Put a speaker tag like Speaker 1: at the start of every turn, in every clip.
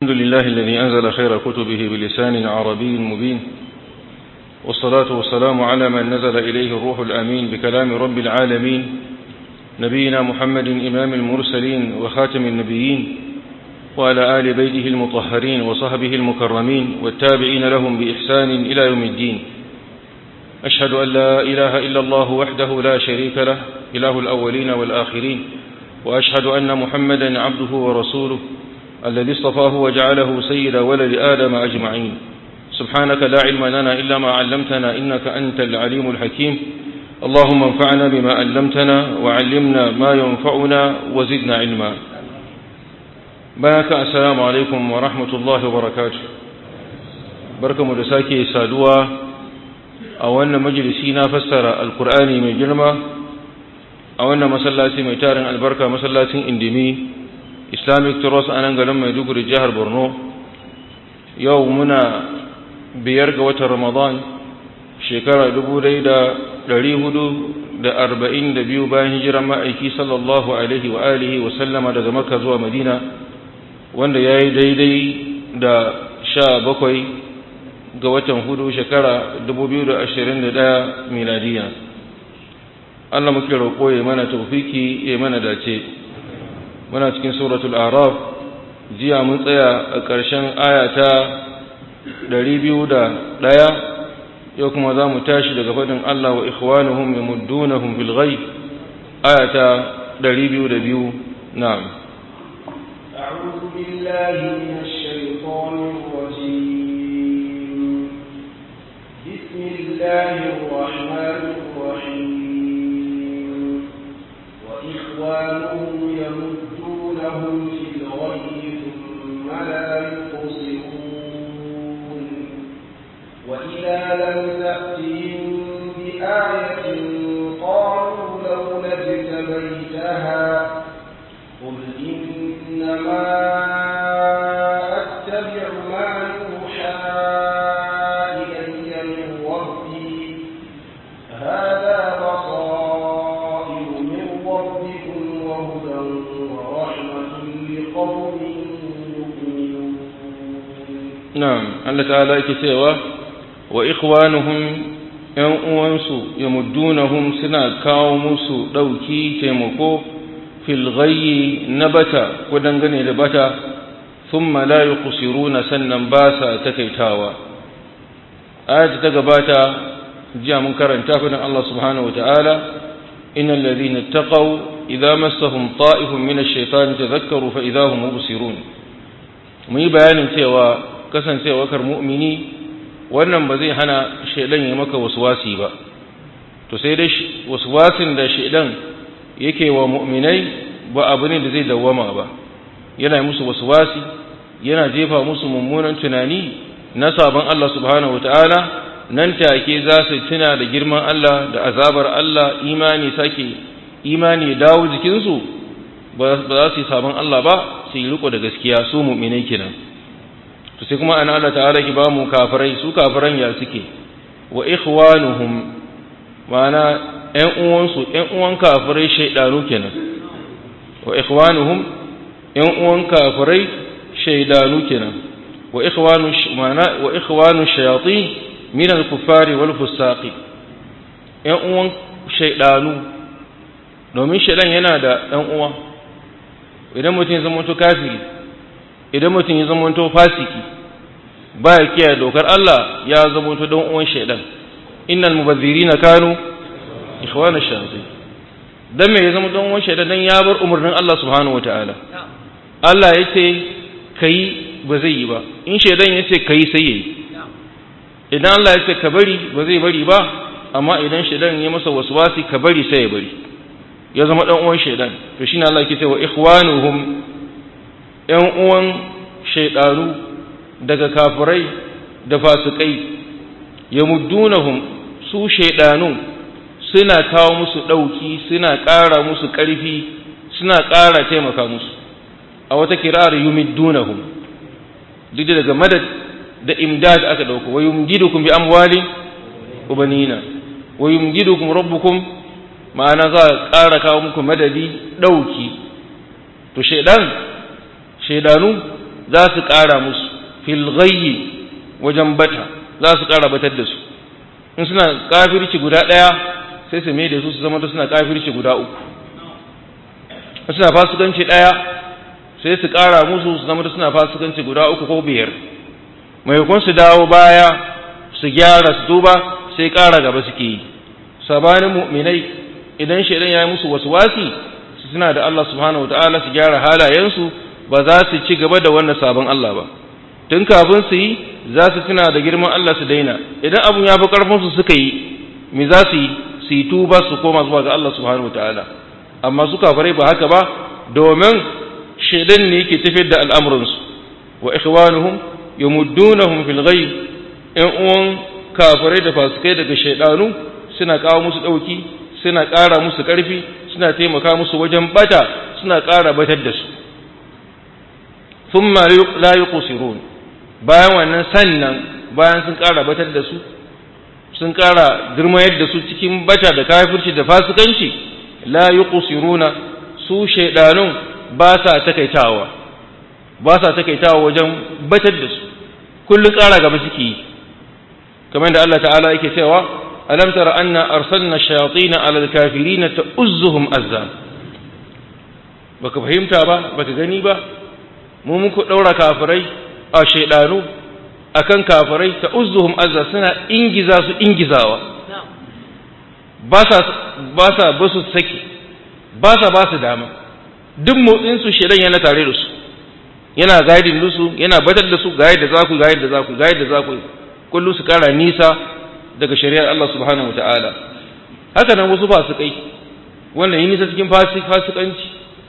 Speaker 1: الحمد لله الذي أنزل خير كتبه بلسان عربي مبين والصلاة والسلام على من نزل إليه الروح الأمين بكلام رب العالمين نبينا محمد إمام المرسلين وخاتم النبيين وعلى آل بيته المطهرين وصحبه المكرمين والتابعين لهم بإحسان إلى يوم الدين أشهد أن لا إله إلا الله وحده لا شريك له إله الأولين والآخرين وأشهد أن محمدا عبده ورسوله الذي اصطفاه وجعله سيد ولد آدم أجمعين سبحانك لا علم لنا إلا ما علمتنا إنك أنت العليم الحكيم اللهم انفعنا بما علمتنا وعلمنا ما ينفعنا وزدنا علما بارك السلام عليكم ورحمة الله وبركاته بركة مدساكي سادوا أولنا مجلسينا فسر القرآن من جرمه أولنا مسلاتي ميتارن البركة مسلاتي اندمي islamic trust a nan garin maiduguri jihar borno yau muna biyar ga watan ramadan shekara biyu bayan hijiran ma'aiki sallallahu alaihi wa alihi wa sallama daga makka zuwa madina wanda ya yi daidai da sha bakwai ga watan hudu shekara ɗaya miladiya Allah muke roƙo ya mana taufiki ya mana dace muna cikin suratul araf jiya mun tsaya a ƙarshen ayata ɗaya yau kuma za mu tashi daga faɗin Allah wa ikhwanuhum yamuddunahum fil ghaib ayata biyu na'am
Speaker 2: أعوذ بالله من الشيطان الرجيم بسم الله الرحمن الرحيم وإخوانهم يمدونهم في الغي ثم لا يقصرون وإذا لم تأتهم بآية قالوا لولا اجتبيتها قل إنما أتبع ما يوحى إلي من ربي هذا بصائر من ربكم وهدى ورحمة لقوم يؤمنون
Speaker 1: na'am Allah ta'ala yake cewa wa ikhwanuhum yan uwansu yamuddunahum suna kawo musu dauki taimako fil ghayyi nabata ko dangane da bata thumma la yuqsiruna sannan ba sa takaitawa ayat ta gabata jiya mun karanta fadin Allah subhanahu wa ta'ala innal ladhina ittaqaw idza massahum ta'ifun min ash-shaytani tadhakkaru fa idza hum mubsirun mun yi bayanin cewa kasancewar mu'mini wannan ba zai hana shaidan ya maka waswasi ba to sai dai waswasin da shaidan yake wa mu'minai ba abu ne da zai dawwama ba yana musu waswasi yana jefa musu mummunan tunani na sabon Allah subhanahu wataala nan take za su tuna da girman Allah da azabar Allah imani sake imani ya dawo jikinsu ba za su yi sabon Allah ba su yi riko da gaskiya su mu'minai kenan to sai kuma ana Allah ta'ala ki ba mu kafirai su kafiran ya suke wa ikhwanuhum ma'ana ƴan uwansu ƴan uwan kafirai shaydanu kenan wa ikhwanuhum ƴan uwan kafirai shaydanu kenan wa ikhwanu ma'ana wa ikhwanu shayatin min al-kuffari wal fusaqi ƴan uwan shaydanu domin shaydan yana da ɗan uwa idan mutum ya zama to kafiri idan mutum ya zamanto fasiki ba ya kiyaye dokar Allah ya zamanto don uwan shaidan innal mubazzirina kanu ikhwana shayatin dan me ya zama don uwan shaidan dan ya bar umarnin Allah subhanahu wataala Allah yace kai ba zai yi ba in shaidan yace kai sai yayi idan Allah yace ka bari ba zai bari ba amma idan shaidan ya masa waswasi ka bari sai ya bari ya zama dan uwan shaidan to shine Allah yake cewa ikhwanuhum ‘yan uwan shaiɗanu daga kafirai da fasikai ya muddunahum su shaiɗanu suna kawo musu ɗauki suna ƙara musu ƙarfi suna ƙara taimaka musu a wata kirar yumiddunahum duk da daga madad da imdad aka ɗauko wa yumdidukum bi amwali wa banina wa yumdidukum rabbukum ma'ana za a ƙara kawo muku madadi ɗauki to shaidan shaidanu za su ƙara musu fil ghayyi wajen bata za su ƙara batar da su in suna kafirci guda ɗaya sai su mai da su su zama suna kafirci guda uku in suna fasikanci ɗaya sai su ƙara musu su zama suna fasikanci guda uku ko biyar maimakon su dawo baya su gyara su duba sai ƙara gaba suke yi sabanin mu'minai idan shaidan ya yi musu wasu wasi su suna da Allah subhanahu wataala su gyara halayensu ba za su ci gaba da wannan sabon Allah ba tun kafin su yi za su tuna da girman Allah su daina idan abun ya fi karfin su suka yi me za su yi su yi tuba su koma zuwa ga Allah subhanahu wataala amma su kafirai ba haka ba domin shaidan ne yake tafiyar da al'amuransu wa ikhwanuhum yamuddunahum fil ghayb in uwan kafirai da fasikai daga shaidanu suna kawo musu dauki suna ƙara musu ƙarfi suna taimaka musu wajen bata suna ƙara batar da su thumma la yuqsirun bayan wannan sannan bayan sun ƙara batar da su sun ƙara girmayar da su cikin bata da kafirci da fasikanci la yuqsiruna su shaidanun ba sa takaitawa ba sa takaitawa wajen batar da su kullun ƙara gaba suke yi kamar da Allah ta'ala yake cewa alam tara anna arsalna shayatin ala alkafirin ta'uzzuhum azza baka fahimta ba baka gani ba mu muku daura kafirai a shaydanu akan kafirai ta'uzzuhum azza suna ingiza su ingizawa ba sa ba sa ba su saki ba sa ba su dama duk motsin su shaydan yana tare da su yana gaidin su yana batar da su ga yadda za ku ga yadda za ku ga yadda za ku kullu su kara nisa daga shari'ar Allah subhanahu wa ta'ala haka nan wasu fasikai wannan yi nisa cikin fasikanci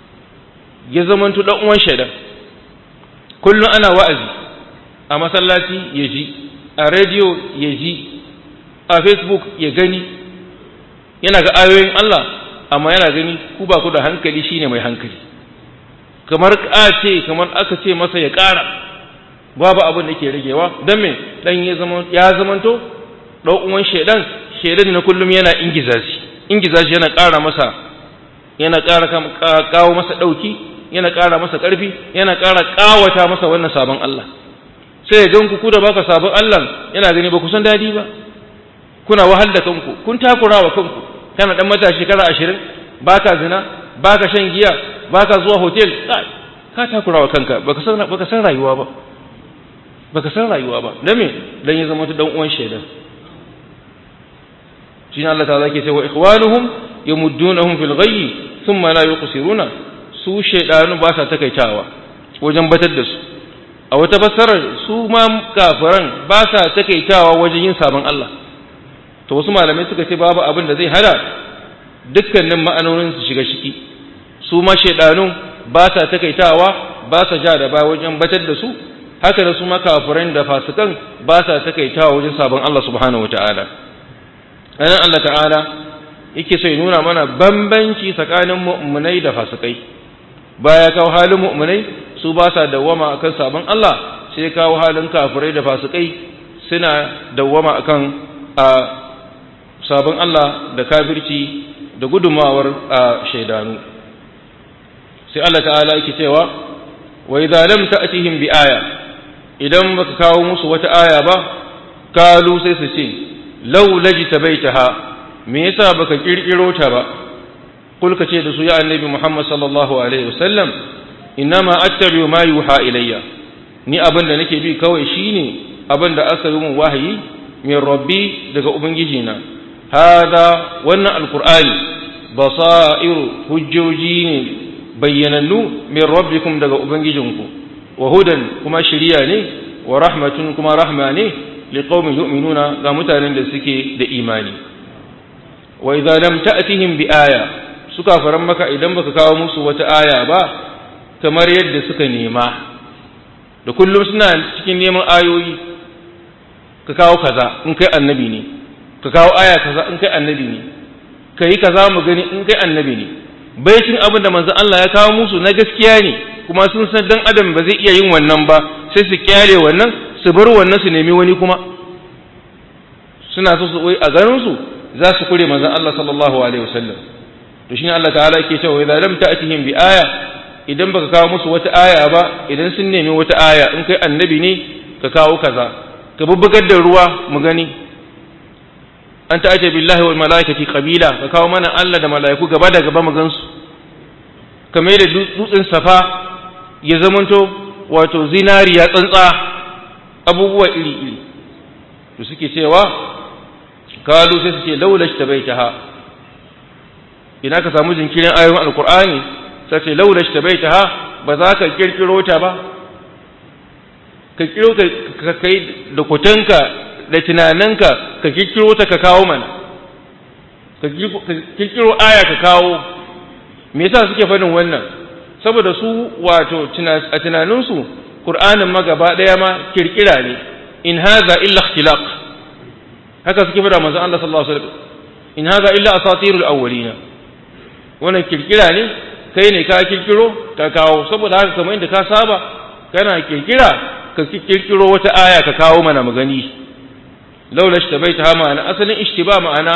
Speaker 1: ya zamantu dan uwan shaidan kullum ana wa'azi a masallaci ya ji a rediyo ya ji a facebook ya gani yana ga ayoyin Allah amma yana gani ku ba ku da hankali shine mai hankali kamar ka ce kamar aka ce masa ya ƙara babu abin da ke ragewa don me dan ya zamanto ɗan uwan shaidan shaidan na kullum yana ingiza shi ingiza shi yana ƙara masa yana ƙara kawo masa ɗauki yana ƙara masa ƙarfi yana ƙara ƙawata masa wannan sabon Allah sai ya gan ku da baka sabon Allah yana gani ba ku san daɗi ba kuna wahal da kanku kun takura wa kanku kana dan matashi shekara ashirin baka zina baka shan giya baka zuwa hotel ka takura wa kanka baka san baka san rayuwa ba baka san rayuwa ba dan me dan ya zama dan uwan shaidan shine Allah ta'ala ke cewa ikhwanuhum yamuddunahum fil ghayyi thumma la yuqsiruna su shaydanu ba sa takaitawa wajen batar da su a wata fassarar su ma kafiran ba sa takaitawa wajen yin sabon Allah to wasu malamai suka ce babu abin da zai hada dukkanin ma'anonin su shiga ciki su ma shaydanu ba sa takaitawa ba sa ja da ba wajen batar da su haka da su ma kafiran da fasikan ba sa takaitawa wajen sabon Allah subhanahu wataala anan Allah ta'ala yake so ya nuna mana bambanci tsakanin mu'minai da fasikai baya kawo halin mu'minai su ba sa dawwama akan sabon Allah sai kawo halin kafirai da fasikai suna dawwama akan a sabon Allah da kafirci da gudumawar a shaidanu sai Allah ta'ala yake cewa wa idza lam ta'tihim bi aya idan baka kawo musu wata aya ba kalu sai su ce law lajtabaitaha me yasa baka kirkiro ta ba kul ka ce da su ya annabi Muhammad sallallahu alaihi wasallam inma attabi'u ma yuha ilayya ni abin da nake bi kawai shine abin da aka yi min wahayi min rabbi daga ubangiji na hada wannan alqur'ani basairu hujjoji ne bayyanannu min rabbikum daga ubangijinku wa hudan kuma shiriya ne wa rahmatun kuma rahma ne liqaumin yu'minuna ga mutanen da suke da imani wa idza lam ta'tihim bi aya suka faran maka idan baka kawo musu wata aya ba kamar yadda suka nema da kullum suna cikin neman ayoyi ka kawo kaza in kai annabi ne ka kawo aya kaza in kai annabi ne ka yi kaza mu gani in kai annabi ne baicin abin da manzon Allah ya kawo musu na gaskiya ne kuma sun san dan adam ba zai iya yin wannan ba sai su kyale wannan su bar wannan su nemi wani kuma suna so su wai a ganin su za su kure manzon Allah sallallahu alaihi wasallam to shine Allah ta'ala yake cewa idza lam ta'tihim bi aya idan baka kawo musu wata aya ba idan sun nemi wata aya in kai annabi ne ka kawo kaza ka bubbugar da ruwa mu gani an ta'ace billahi wal malaikati qabila ka kawo mana Allah da malaiku gaba da gaba mu gansu kamar da dutsen safa ya zamanto wato zinariya tsantsa abubuwa iri iri to suke cewa kalu sai suke laula shtabaitaha ina ka samu jinkirin ayoyin alqur'ani sai ce laula shtabaitaha ba za ka kirkiro ta ba ka kiro ka kai da kutanka da tunaninka ka kirkiro ta ka kawo mana ka kirkiro aya ka kawo me yasa suke faɗin wannan saboda su wato a tunaninsu Qur'anin ma gaba ɗaya ma kirkira ne in haza illa ikhtilaq haka suke faɗa manzon Allah sallallahu alaihi wasallam in haza illa asatirul awwalina wannan kirkira ne kai ne ka kirkiro ka kawo saboda haka kamar inda ka saba kana kirkira ka kirkiro wata aya ka kawo mana magani laula ishtabaita ma'ana asalin ishtiba ma'ana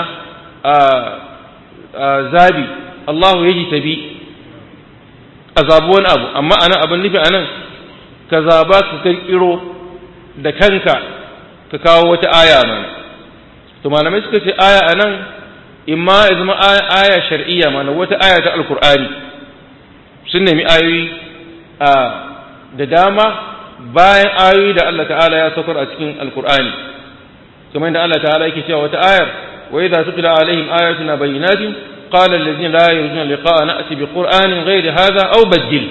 Speaker 1: zabi Allahu yaji tabi a zabi wani abu amma ana abin nufi anan ka zaba ka kirkiro da kanka ka kawo wata aya mana to malamai suka ce aya anan imma ya zama aya shar'iyya mana wata aya ta alkur'ani sun nemi ayoyi da dama bayan ayoyi da Allah ta'ala ya saukar a cikin alkur'ani kamar da Allah ta'ala yake cewa wata ayar wa idza tutla alaihim ayatuna bayyinatin qala alladhina la yarjuna liqa'a na'ti bi qur'anin ghayri hadha aw baddil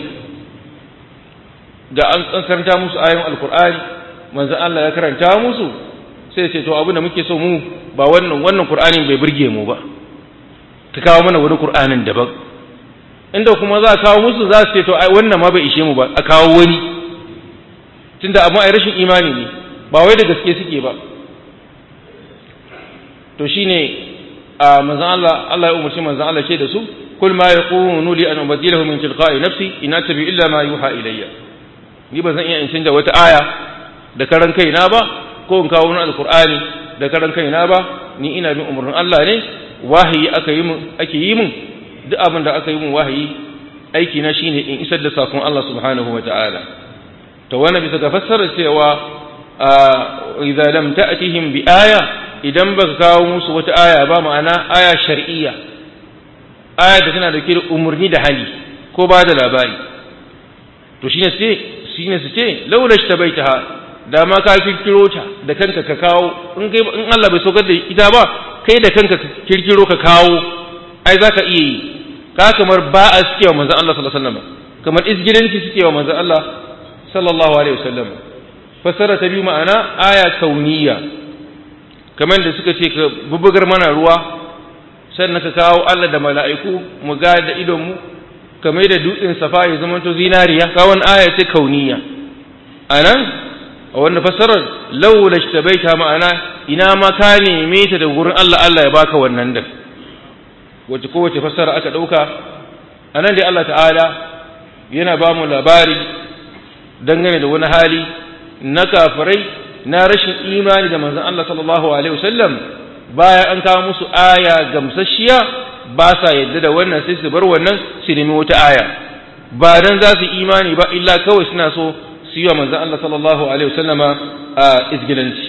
Speaker 1: ga an karanta musu ayoyin alkur'ani manzon Allah ya karanta musu sai ce to abin da muke so mu ba wannan wannan qur'anin bai burge mu ba ka kawo mana wani qur'anin daban inda kuma za a kawo musu za su ce to ai wannan ma bai ishe mu ba a kawo wani tunda amma ai rashin imani ne ba wai da gaske suke ba to shine a manzon Allah Allah ya umarci manzon Allah ce da su kul ma yaqunu li an ubadilahu min tilqa'i nafsi in atabi illa ma yuha ilayya ni ba zan iya in canja wata aya da karan kaina ba ko in kawo wani alqur'ani da karan kaina ba ni ina bin umarnin Allah ne wahayi aka yi mun ake yi mun duk abin da aka yi mun wahayi aiki na shine in isar da sakon Allah subhanahu wa ta'ala to wannan bisa ga fassarar cewa idza lam ta'tihim bi aya idan baka kawo musu wata aya ba ma'ana aya shar'iyya aya da tana dauke da umurni da hali ko ba da labari to shine sai shine su ce laula shtabaitaha da ma ka kirkiro ta da kanka ka kawo in kai in Allah bai saukar da ita ba kai da kanka ka kirkiro ka kawo ai zaka iya yi ka kamar ba a suke wa manzon Allah sallallahu alaihi wasallam kamar izgilanci suke wa manzon Allah sallallahu alaihi wasallam fassara ta biyu ma'ana aya kauniya kamar da suka ce ka bubugar mana ruwa sannan ka kawo Allah da mala'iku mu ga da idon mu kamar da dutsen safa ya zama to zinariya kawon aya ce kauniya anan a wannan fassarar laula shtabaita ma'ana ina ma ka neme ta da gurin Allah Allah ya baka wannan da wace kowace fassara aka dauka anan dai Allah ta'ala yana ba mu labari dangane da wani hali na kafirai na rashin imani da manzon Allah sallallahu alaihi wasallam baya an kawo musu aya gamsasshiya ba sa yadda da wannan sai su bar wannan su nemi wata aya ba dan za su imani ba illa kawai suna so su yi wa manzon Allah sallallahu alaihi wasallama a izgilanci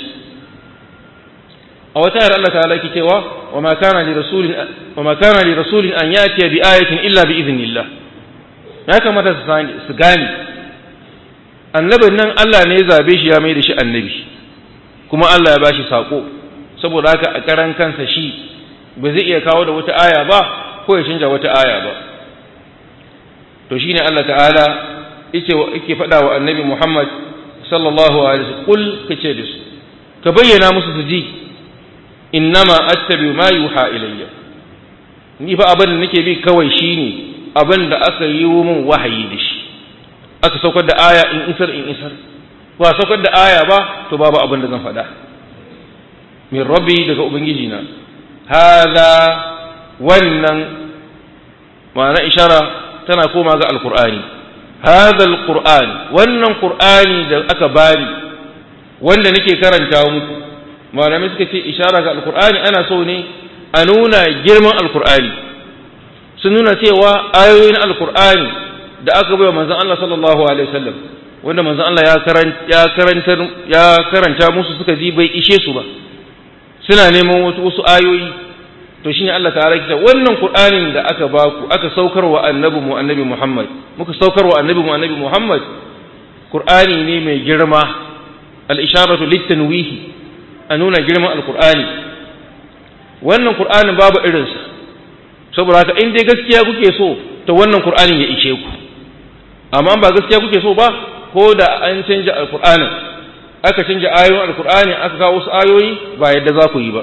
Speaker 1: a wata ayar Allah ta'ala yake cewa wa ma kana li rasulin wa ma kana li rasulin an yati bi ayatin illa bi idhnillah ya kamata su gane annabin nan Allah ne ya zabe shi ya mai da shi annabi kuma Allah ya bashi sako saboda haka a karan kansa shi ba zai iya kawo da wata aya ba ko ya canja wata aya ba to shine Allah ta'ala yake yake faɗa wa annabi Muhammad sallallahu alaihi wasallam kul kace da su ka bayyana musu su ji innama attabi ma yuha ilayya ni fa abin da nake bi kawai shine abin da aka yi min wahayi da shi aka saukar da aya in isar in isar ba saukar da aya ba to babu abin da zan faɗa min rabbi daga ubangiji na hada wannan ma'ana ishara tana koma ga alqur'ani hada alqur'an wannan qur'ani da aka bani wanda nake karanta muku malamai suka ce ishara ga alqur'ani ana so ne a nuna girman alqur'ani sun nuna cewa ayoyin alqur'ani da aka bai wa manzon Allah sallallahu alaihi wasallam wanda manzon Allah ya karanta ya karanta ya karanta musu suka ji bai ishe su ba suna neman wasu wasu ayoyi to shine Allah ta'ala kita wannan Qur'anin da aka baku aka saukar wa annabi mu annabi Muhammad muka saukar wa annabi mu annabi Muhammad Qur'ani ne mai girma al-isharatu lit-tanwihi a nuna girman al-Qur'ani wannan Qur'anin babu irinsa saboda haka in dai gaskiya kuke so to wannan Qur'anin ya ishe ku amma ba gaskiya kuke so ba ko da an canja al-Qur'anin aka canja ayoyin al-Qur'ani aka kawo wasu ayoyi ba yadda za ku yi ba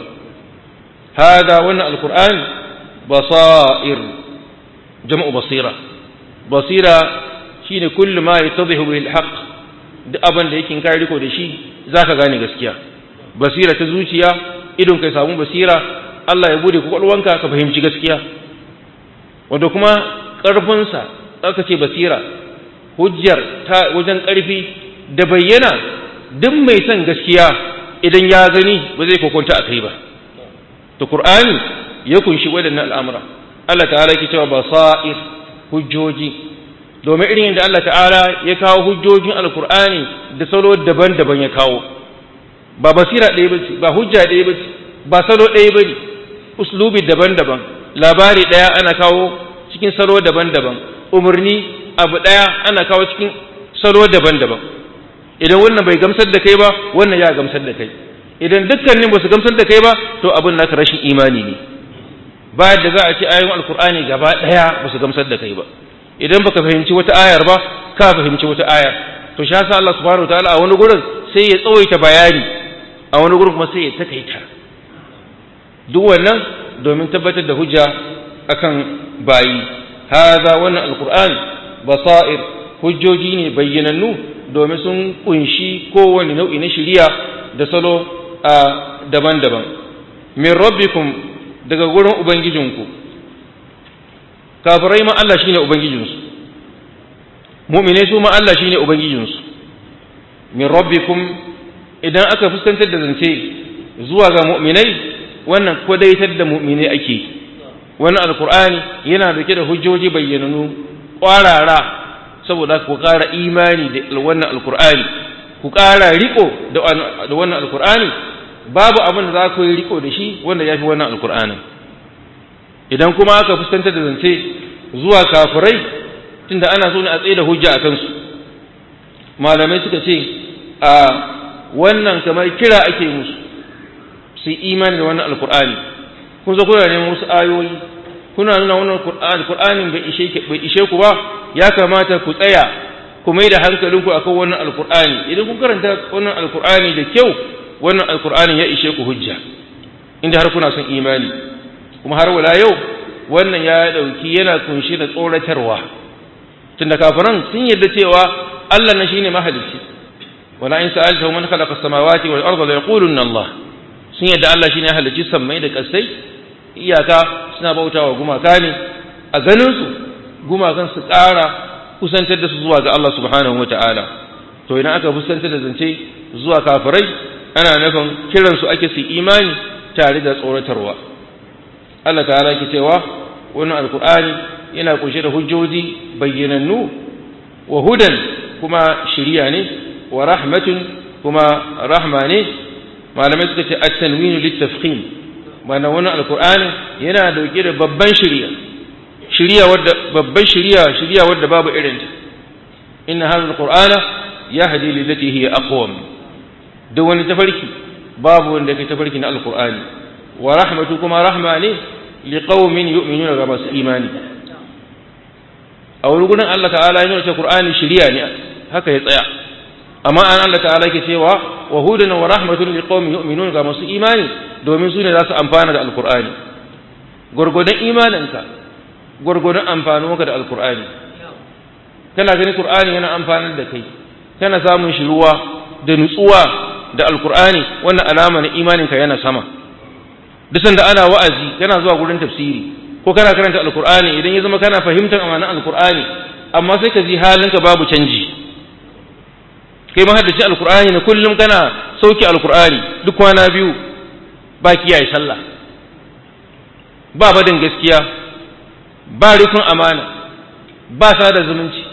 Speaker 1: هذا وانا القرآن بصائر جمع بصيرة بصيرة شين كل ما يتضح به الحق duk abin da yake kai riko da shi zaka gane gaskiya basira ta zuciya idon kai samu basira Allah ya bude kwakwalwanka ka fahimci gaskiya wanda kuma ƙarfinsa aka ce basira hujjar ta wajen ƙarfi da bayyana duk mai son gaskiya idan ya gani ba zai kokonta a kai ba to Qur'ani ya kunshi waɗannan al'amura Allah ta'ala yake cewa basair hujjoji domin irin yadda Allah ta'ala ya kawo hujjojin alkur'ani da salo daban-daban ya kawo ba basira ɗaya ba ce ba hujja ɗaya ba ce ba salo ɗaya ba ne uslubi daban-daban labari ɗaya ana kawo cikin salo daban-daban umarni abu ɗaya ana kawo cikin salo daban-daban idan wannan bai gamsar da kai ba wannan ya gamsar da kai idan dukkanin ba su gamsar da kai ba to abin naka rashin imani ne ba da za a ci ayoyin alkur'ani gaba ɗaya ba su gamsar da kai ba idan baka fahimci wata ayar ba ka fahimci wata ayar to shi yasa Allah subhanahu wataala a wani gurin sai ya tsawaita bayani a wani gurin kuma sai ya takaita duk wannan domin tabbatar da hujja akan bayi hadha wannan alkur'ani basair hujjoji ne bayyanannu domin sun kunshi kowane nau'i na shiriya da salo a daban-daban min rabbikum daga gurin ubangijinku kafirai ma Allah shine ubangijinsu mu'minai su ma Allah shine ubangijinsu min rabbikum idan aka fuskantar da zance zuwa ga mu'minai wannan kwadaitar da mu'minai ake wannan alkur'ani yana dauke da hujjoji bayyananu kwarara saboda ku ƙara imani da wannan alkur'ani ku ƙara riko da wannan alkur'ani babu abin da za ku yi riko da shi wanda ya fi wannan alkur'anin idan kuma aka fuskantar da zance zuwa kafirai tunda ana so ne a tsaye da hujja a kansu malamai suka ce a wannan kamar kira ake musu su yi imani da wannan alkur'ani kun zo kuna neman wasu ayoyi kuna nuna wannan alkur'anin bai ishe bai ishe ku ba ya kamata ku tsaya ku mai da hankalinku akan wannan alkur'ani idan kun karanta wannan alkur'ani da kyau wannan alkur'ani ya ishe ku hujja inda har kuna son imani kuma har wala yau wannan ya dauki yana kunshi da tsoratarwa tunda kafiran sun yarda cewa Allah na shine mahalicci wala in sa'alta man khalaqa as-samawati wal arda la yaquluna Allah sun yarda Allah shine halicci sammai da kasai iyaka suna bautawa gumaka ne a ganin su gumakan su ƙara kusantar da su zuwa ga Allah subhanahu wataala to idan aka fuskantar da zance zuwa kafirai ana nufin kiransu ake su imani tare da tsoratarwa Allah ta'ala yake cewa wannan alkur'ani yana kunshe da hujjoji bayyanannu wa hudan kuma shiriya ne wa rahmatun kuma rahma ne malamai suka ce at-tanwinu lit-tafkhim mana wannan alkur'ani yana dauke da babban shiriya shiriya wadda babban shiriya shiriya wadda babu irinta inna hadha alqur'ana yahdi lillati hiya aqwam duk wani tafarki babu wanda kai tafarki na alkur'ani wa rahmatu kuma rahma ne liqaumin yu'minuna ga masu imani a wani gurin Allah ta'ala ya nuna cewa Qur'ani shiriya ne haka ya tsaya amma an Allah ta'ala yake cewa wa hudan wa rahmatun liqaumin yu'minuna ga masu imani domin su ne za su amfana da alkur'ani gurgudan imaninka gurgudan amfanuwarka da alkur'ani kana ganin Qur'ani yana amfanar da kai kana samun shiruwa da nutsuwa da alkur'ani wannan alama na imaninka yana sama duk sanda ana wa'azi kana zuwa gurin tafsiri ko kana karanta alkur'ani idan ya zama kana fahimtar amanan alkur'ani amma sai ka ji halinka babu canji kai ma haddace alkur'ani ne kullum kana sauki alkur'ani duk kwana biyu ba kiyaye sallah ba badin gaskiya ba rikun amana ba sada zumunci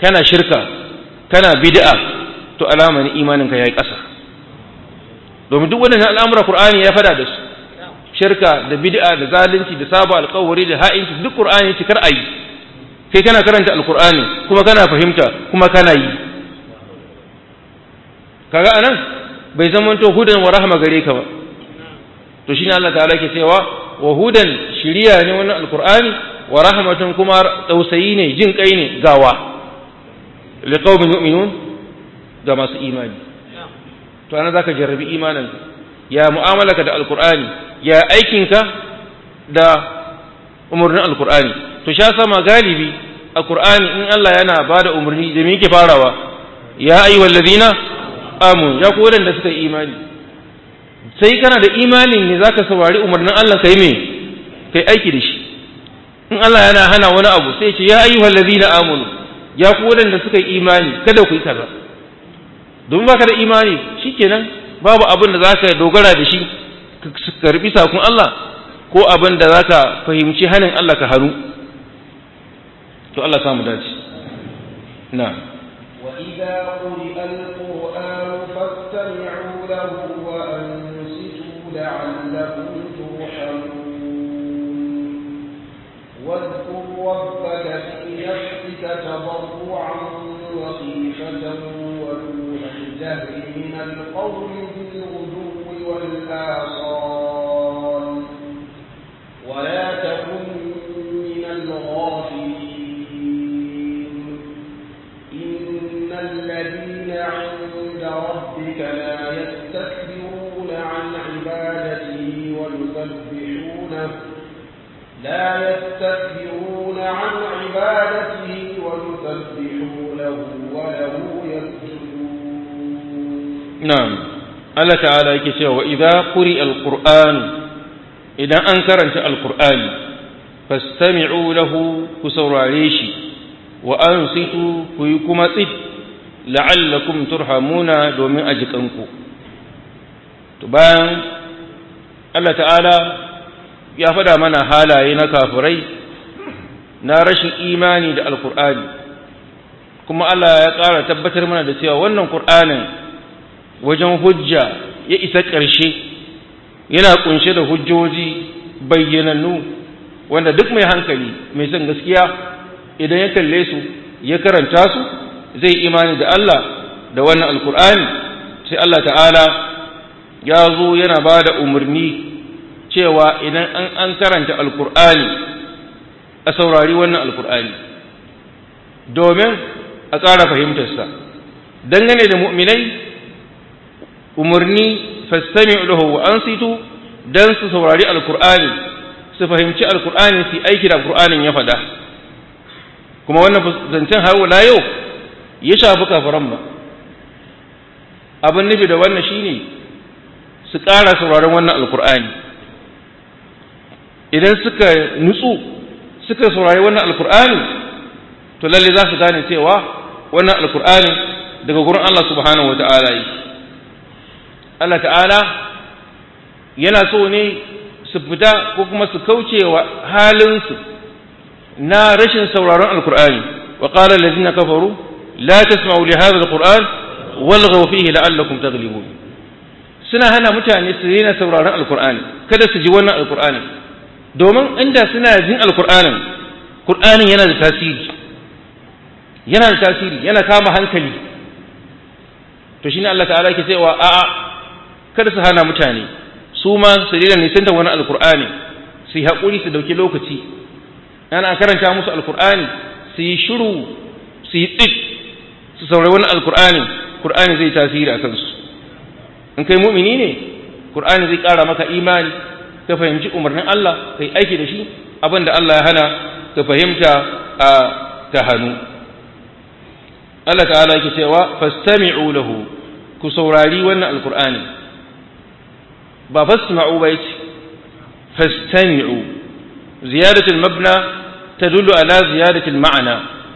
Speaker 1: kana shirka kana bid'a to alama ne imaninka yayi ƙasa domin duk wannan al'amura Qur'ani ya fada da su shirka da bid'a da zalunci da saba alƙawari da ha'inci duk Qur'ani ce kar ayi kai kana karanta alqur'ani kuma kana fahimta kuma kana yi kaga anan bai zamanto hudan wa rahma gare ka ba to shine Allah ta'ala ke cewa wa hudan shiriya ne wannan alqur'ani wa rahmatun kuma tausayi ne jin kai ne gawa liqaumin yu'minun ga masu imani to ana zaka jarrabi imaninka ya mu'amalaka da alqur'ani ya aikinka da umurnin alqur'ani to sha sama galibi alqur'ani in Allah yana bada umurni da me yake farawa ya ayyuhallazina amanu ya ku da suka yi imani sai kana da imanin ne zaka saurari umarnin Allah kai me kai aiki da shi in Allah yana hana wani abu sai ce ya ayyuhal ladina amanu ya ku wadanda suka yi imani kada ku yi kaza domin baka da imani shikenan babu abin da zaka dogara da shi ka karbi sakon Allah ko abin da zaka fahimci hanin Allah ka haru to Allah samu dace na'am
Speaker 2: وإذا قرئ القرآن فاستمعوا له وأنصتوا لعلكم ترحمون واذكر ربك في نفسك تضرعا وخيفة ودون الجهر من القول بالغدو والآصال ولا تكن من الغافلين إن الذين عند ربك لا يستكبرون عن عبادته ويسبحونه لا يستكبرون عن عبادته ويسبحونه وله يسجدون
Speaker 1: نعم Allah ta'ala yake cewa idza quri alquran idan an karanta alqur'ani fastami'u lahu ku saurare shi wa ansitu ku yi kuma tsit la'allakum turhamuna domin ajikanku to bayan Allah ta'ala ya faɗa mana halaye na kafirai na rashin imani da alkur'ani kuma Allah ya ƙara tabbatar mana da cewa wannan ƙur'anin wajen hujja ya isa ƙarshe yana ƙunshe da hujjoji bayyanannu wanda duk mai hankali mai son gaskiya idan ya kalle su ya karanta su zai imani da Allah da wannan alkur'ani sai Allah ta'ala ya zo yana ba da umarni cewa idan an an karanta alkur'ani a saurari wannan alkur'ani domin a ƙara fahimtarsa dangane da mu'minai umarni fastami lahu wa ansitu dan su saurari alkur'ani su fahimci alkur'ani su aiki da alkur'anin ya faɗa kuma wannan zancen har wala yau ya shafi kafiran ba abin nufi da wannan shine su ƙara sauraron wannan alkur'ani idan suka nutsu suka saurari wannan alkur'ani to lalle za su gane cewa wannan alkur'ani daga gurin Allah subhanahu wa ta'ala yi Allah ta'ala yana so ne su fita ko kuma su kauce wa halinsu na rashin sauraron alkur'ani wa qala allazina kafaru la tasma'u li hadha alquran walghaw fihi la'allakum taghlibun suna hana mutane su daina sauraron alkur'ani kada su ji wannan alkur'ani domin inda suna jin alkur'anin kur'anin yana da tasiri yana da tasiri yana kama hankali to shine Allah ta'ala yake cewa a'a kada su hana mutane su ma su daina nisanta wani alkur'ani su yi haƙuri su dauki lokaci ana karanta musu alkur'ani su yi shiru su yi tsit su saurari wani alkur'ani kur'ani zai tasiri a kansu in kai mu'mini ne kur'ani zai ƙara maka imani ka fahimci umarnin Allah kai aiki da shi abin da Allah ya hana ka fahimta a ta hannu Allah ta'ala yake cewa fastami'u lahu ku saurari wannan alkur'ani ba fasma'u ba yace fastami'u ziyadatul mabna tadullu ala ziyadatul ma'ana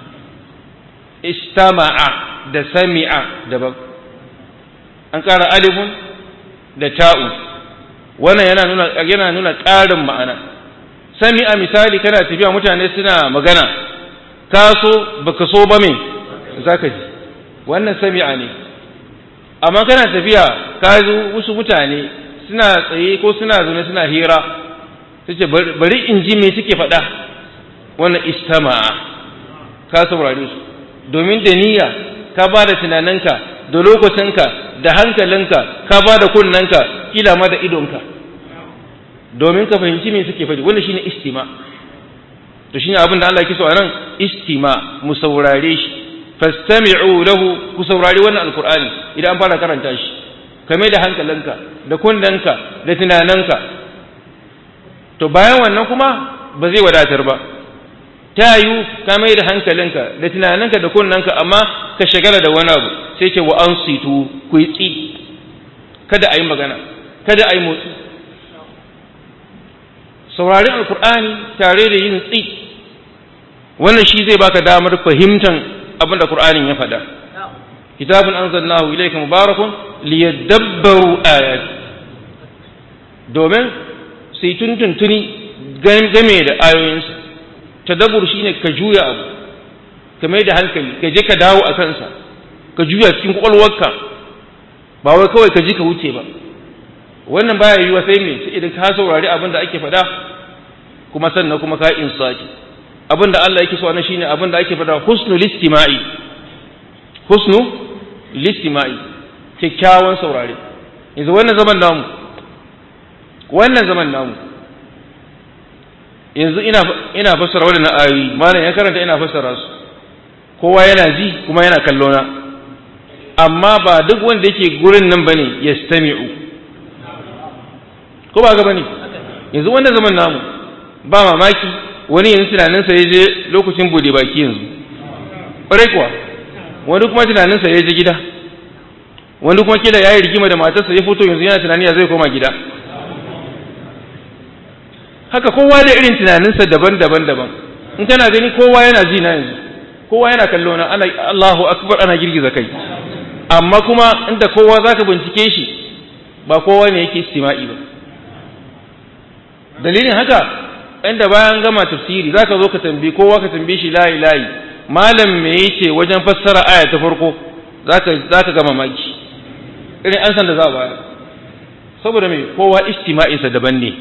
Speaker 1: istama'a da sami'a daban an ƙara alifun da ta'u wannan yana nuna yana nuna ƙarin ma'ana sami'a misali kana tafiya mutane suna magana ka so baka so ba me zaka ji wannan sami'a ne amma kana tafiya ka zo wasu mutane suna tsaye ko suna zaune suna hira sace bari in ji me suke faɗa wannan istama'a ka saurare su domin da niyya ka ba da tunaninka da lokacinka da hankalinka ka ba da kunnanka kila ma da idonka domin ka fahimci me suke faɗi wannan shine istima to shine abin da Allah yake so a nan istima mu saurare shi fastami'u lahu ku saurari wannan alqur'ani idan an fara karanta shi kame da hankalinka da kunnanka da tunaninka to bayan wannan kuma ba zai wadatar ba ta yiwu ka mai da hankalinka da tunaninka da kunnanka amma ka shagala da wani abu sai ce wa an situ ku yi tsi kada a yi magana kada a yi motsi saurari alkur'ani tare da yin tsi wannan shi zai baka damar fahimtar abin da qur'anin ya faɗa kitabun anzalnahu ilayka mubarakun liyadabbaru ayati domin sai tuntuntuni game da ayoyinsa tadabbur shine ka juya abu ka mai da hankali ka je ka dawo a kansa ka juya cikin kwakwalwarka ba wai kawai ka ji ka wuce ba wannan baya yiwa sai me sai idan ka saurari abin da ake faɗa kuma sannan kuma ka insaki abin da Allah yake so na shine abin da ake faɗa husnul istima'i husnu listima'i kyakkyawan saurare yanzu wannan zaman namu wannan zaman namu yanzu ina ina fassara wadannan ayoyi malam ya karanta ina fassara su kowa yana ji kuma yana kallo na amma ba duk wanda yake gurin nan bane yastami'u ko ba ga bane yanzu wannan zaman namu ba mamaki wani yanzu tunaninsa ya je lokacin bude baki yanzu ƙwarai kuwa wani kuma tunaninsa ya je gida wani kuma kila ya yi rigima da matarsa ya fito yanzu yana tunani ya zai koma gida haka kowa da irin tunaninsa daban-daban daban in kana gani kowa yana ji na yanzu kowa yana kallo na ana Allahu akbar ana girgiza kai amma kuma inda kowa zaka bincike shi ba kowa ne yake istima'i ba dalilin haka inda bayan gama tafsiri zaka zo ka tambayi kowa ka tambaye shi layi layi malam me yace wajen fassara aya ta farko zaka zaka ga mamaki irin an san da za a bayar saboda me kowa istima'insa daban ne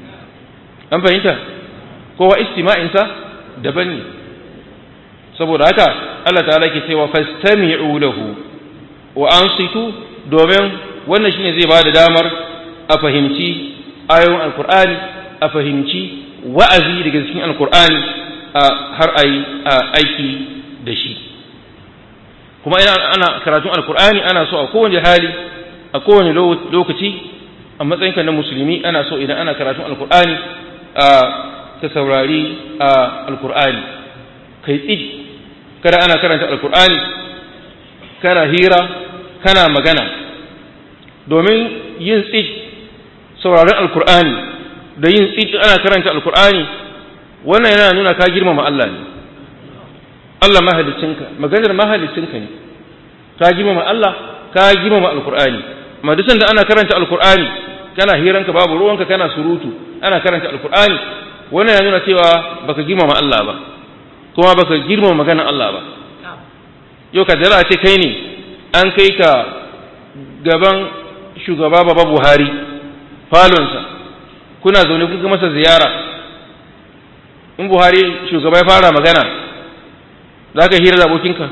Speaker 1: an fahimta kowa istima'insa daban ne saboda haka Allah ta'ala ke cewa fastami'u lahu wa ansitu domin wannan shine zai bada damar a fahimci ayoyin alkur'ani a fahimci wa'azi daga cikin alkur'ani har a yi aiki da shi kuma ina ana karatun alkur'ani ana so a kowane hali a kowane lokaci a matsayinka na musulmi ana so idan ana karatun alkur'ani ka saurari alkur'ani kai tsid kada ana karanta alkur'ani kana hira kana magana domin yin tsid sauraron alkur'ani da yin tsid ana karanta alkur'ani wannan yana nuna ka girmama Allah ne Allah mahalicinka maganar mahalicinka ne ka girmama Allah ka girmama alkur'ani amma duk da ana karanta alkur'ani kana hiranka babu ruwanka kana surutu ana karanta alkur'ani wannan ya nuna cewa baka girmama Allah ba kuma baka girmama maganar Allah ba yau ka dara ce kai ne an kai ka gaban shugaba baba Buhari falonsa kuna zaune kuka masa ziyara in Buhari shugaba ya fara magana za ka hira da abokinka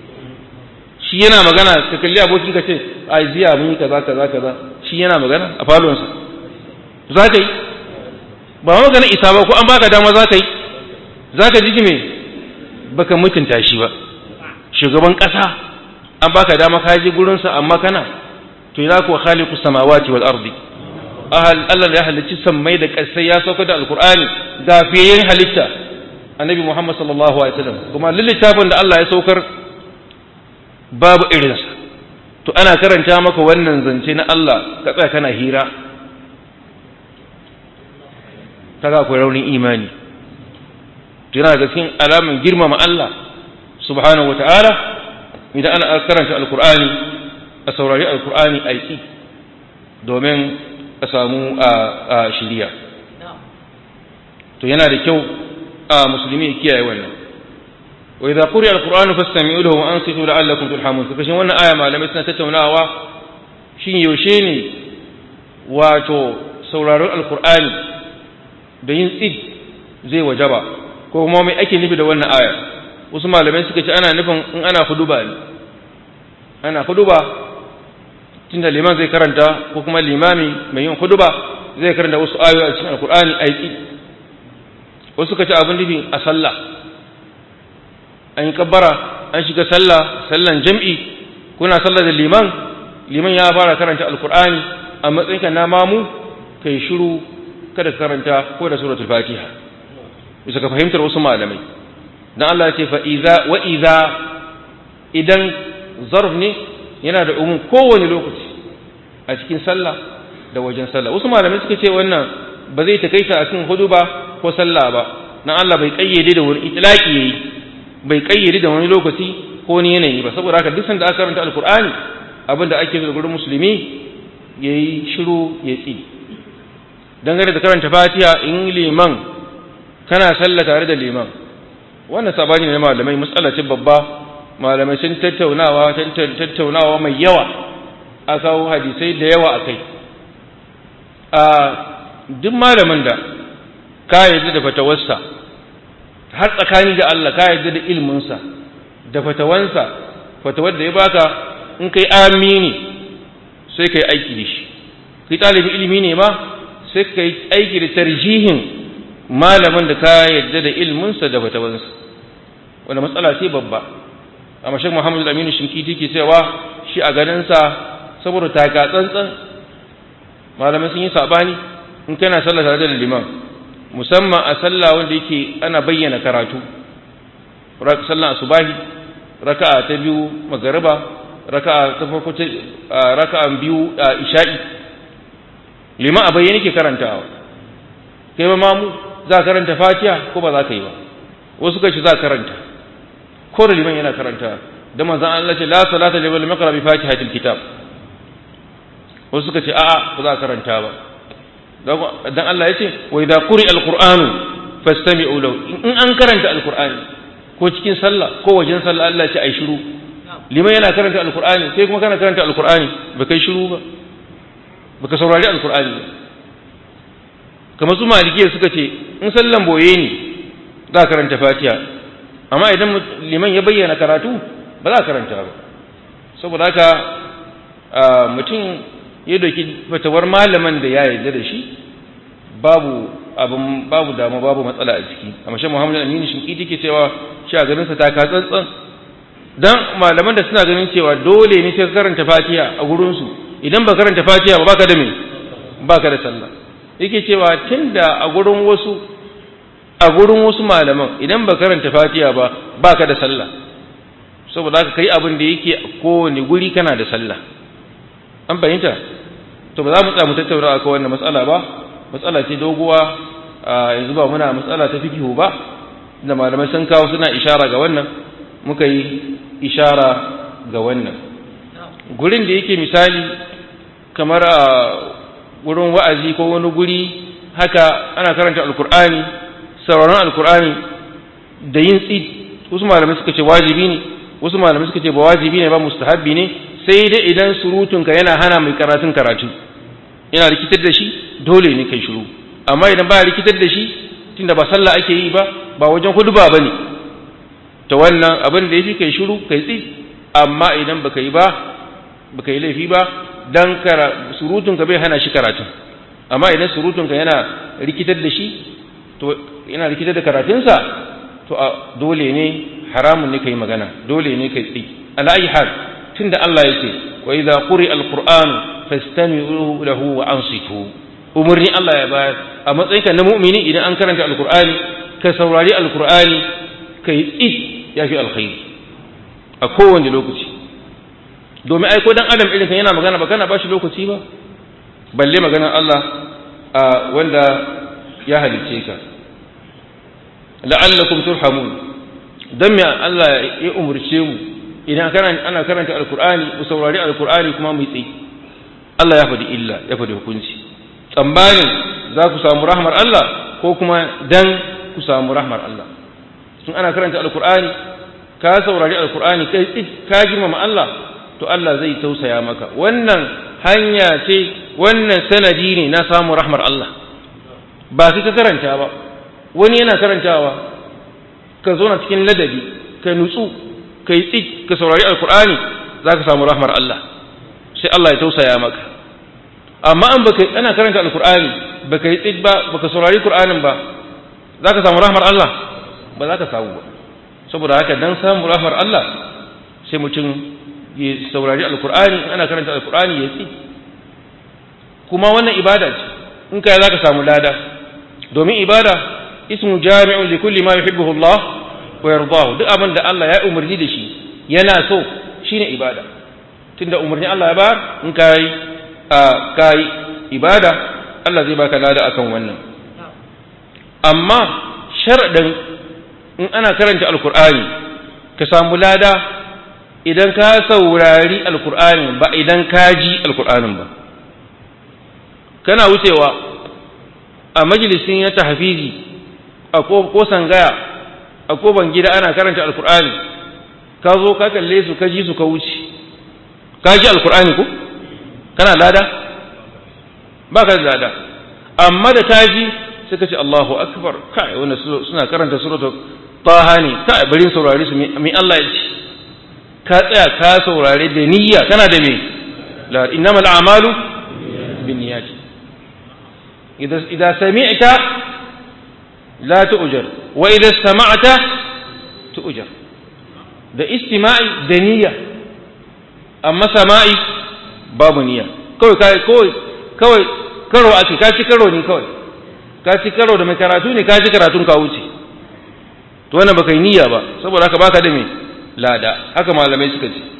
Speaker 1: shi yana magana ka kalli abokinka ce a ziya mun yi kaza kaza kaza shi yana magana a falonsa za ka yi ba magana isa ba ko an baka dama za ka yi za ka ji me baka mutunta shi ba shugaban ƙasa an baka dama ka je gurinsa amma kana to ina kuwa khaliqu samawati wal ardi ahal Allah ya halicci sammai da ƙasai ya sauka da alqur'ani ga fiyayen halitta annabi Muhammad sallallahu alaihi wasallam kuma littafin da Allah ya saukar babu irinsa to ana karanta maka wannan zance na Allah ka tsaya kana hira kaga akwai raunin imani to yana da cikin alamun girmama Allah subhanahu wata'ala idan ana karanta alkur'ani a saurari alkur'ani aiki domin a samu a shiriya to yana da kyau a musulmi ya kiyaye wannan wa idza quri'a alqur'anu fastami'u lahu wa ansitu la'allakum turhamun kashin wannan aya malamai suna tattaunawa shin yaushe ne wato sauraron alqur'ani da yin tsid zai wajaba ko kuma mai ake nufi da wannan aya wasu malamai suka ce ana nufin in ana huduba ne ana huduba tunda liman zai karanta ko kuma limami mai yin huduba zai karanta wasu ayoyi a cikin alkur'ani a yi wasu suka ce abin nufi a sallah an yi kabbara an shiga sallah sallan jam'i kuna sallah da liman liman ya fara karanta alkur'ani a matsayinka na mamu kai shiru kada karanta ko da suratul fatiha bisa ka fahimtar wasu malamai dan Allah ya ce fa iza wa iza idan zarf ne yana da umun kowane lokaci a cikin sallah da wajen sallah wasu malamai suka ce wannan ba zai takaita a cikin hudu ba ko sallah ba dan Allah bai kayyade da wani itlaqi yayi bai kayyade da wani lokaci ko wani yanayi ba saboda haka duk sanda aka karanta alqur'ani abinda ake da gurin musulmi yayi shiru ya tsi dangane da karanta fatiha in liman kana sallah tare da liman wannan sabani ne malamai matsala ce babba malamai sun tattaunawa tattaunawa mai yawa a kawo hadisai da yawa a kai a duk malamin da ka yarda da fatawarsa har tsakani da Allah ka yarda da ilminsa da fatawansa fatawar da ya baka in kai amini sai kai aiki da shi kai talibin ilimi ne ma sai kai aiki da tarjihin malamin da ka yarda da ilminsa da fatawansa wanda matsala ce babba amma shek muhammadu aminu shinkiti ke cewa shi a ganinsa saboda taka tsantsan malamai sun yi sabani in kana sallah tare da liman musamman a sallah wanda yake ana bayyana karatu sallah asubahi raka'a ta biyu magariba raka'a ta farko ta raka'a biyu isha'i liman a bayyane ke karantawa kai ma mamu za ka karanta fatiha ko ba za ka yi ba wasu kashi za ka karanta ko da liman yana karanta da manzon Allah ce la salata liman maqra bi fatihatil kitab wasu suka ce a'a ba za ka karanta ba dan Allah ya ce wa idza quri alqur'anu fastami'u lahu in an karanta alqur'ani ko cikin sallah ko wajen sallah Allah ya ce ai shiru liman yana karanta alqur'ani sai kuma kana karanta alqur'ani ba kai shiru ba baka saurari alqur'ani ba kamar su malikiya suka ce in sallan boye ne za ka karanta fatiha amma idan liman ya bayyana karatu ba za ka karanta ba saboda haka mutum ya doki fatawar malaman da ya yarda da shi babu abin babu dama babu matsala a ciki amma shi Muhammad Aminu Shinkiti ke cewa shi a ganin sa ta ka tsantsan dan malaman da suna ganin cewa dole ne sai ka karanta Fatiha a gurin su idan ba karanta Fatiha ba baka da me baka da sallah yake cewa tunda a gurin wasu a gurin wasu malaman idan ba karanta Fatiha ba baka da sallah saboda haka kai abin da yake kowane guri kana da sallah an fahimta to ba za mu tsamu tattauna akan wannan matsala ba matsala ce doguwa yanzu ba muna matsala ta fikihu ba da malamai sun kawo suna ishara ga wannan muka yi ishara ga wannan gurin da yake misali kamar a gurin wa'azi ko wani guri haka ana karanta alkur'ani sauraron alkur'ani da yin tsid wasu malamai suka ce wajibi ne wasu malamai suka ce ba wajibi ne ba mustahabbi ne sai dai idan surutunka yana hana mai karatun karatu yana rikitar da shi dole ne kai shiru amma idan ba rikitar da shi tunda ba sallah ake yi ba ba wajen huduba ba ne ta wannan abin da ya fi kai shiru kai tsi amma idan baka yi ba baka yi laifi ba dan surutunka bai hana shi karatun amma idan surutunka yana rikitar da shi to yana rikitar da karatunsa to dole ne haramun ne kai magana dole ne kai tsi ala ayi hal tunda Allah yake wa idza quri alquran fastami'u lahu wa ansitu umurni Allah ya bayar a matsayinka na mu'mini idan an karanta alqur'ani ka saurari alqur'ani kai tsid yafi alkhairi a kowane lokaci domin ai ko dan adam irin kan yana magana ba kana bashi lokaci ba balle maganar Allah a wanda ya halice ka la'allakum turhamun dan me Allah ya umurce mu idan ana karanta alkur'ani mu saurari alkur'ani kuma mu tsayi Allah ya faɗi illa ya faɗi hukunci tsammanin za ku samu rahmar Allah ko kuma dan ku samu rahmar Allah tun ana karanta alkur'ani ka saurari alkur'ani kai tsit ka girmama Allah to Allah zai tausaya maka wannan hanya ce wannan sanadi ne na samun rahmar Allah ba sai ka karanta ba wani yana karantawa ka zo na cikin ladabi ka nutsu ka yi tsit ka saurari alkur'ani za ka samu rahmar Allah sai Allah ya tausaya maka amma an baka ana karanta alkur'ani baka yi tsit ba baka saurari qur'anin ba za ka samu rahmar Allah ba za ka samu ba saboda haka dan samu rahmar Allah sai mutum ya saurari alkur'ani ana karanta alkur'ani ya tsit kuma wannan ibada ce in kai za ka samu lada domin ibada ismu jami'un li kulli ma yuhibbuhu Allah wa yardahu duk abin da Allah ya umarni da shi yana so shine ibada tunda umarni Allah ya bayar in kai kai ibada Allah zai baka lada akan wannan amma sharadin in ana karanta alkur'ani ka samu lada idan ka saurari alkur'ani ba idan ka ji alkur'anin ba kana wucewa a majalisin ya tahfizi a ko sangaya a koban gida ana karanta alkur'ani ka zo ka kalle su ka ji su ka wuce ka ji alkur'ani ko kana lada ba ka da lada amma da ka ji sai ka ce Allahu akbar kai wannan suna karanta suratu taha ne kai bari saurari su mi Allah ya ce ka tsaya ka saurare da niyya kana da me la innamal a'malu binniyati idza idza sami'ta la tu'jar wa idza istama'ta tu'jar da istima'i da niyya amma sama'i babu niyya kawai kai kawai kawai karo ake ka ci karo ne kawai ka ci karo da mai karatu ne ka ci karatun ka wuce to wannan baka yi niyya ba saboda haka baka da me lada haka malamai suka ce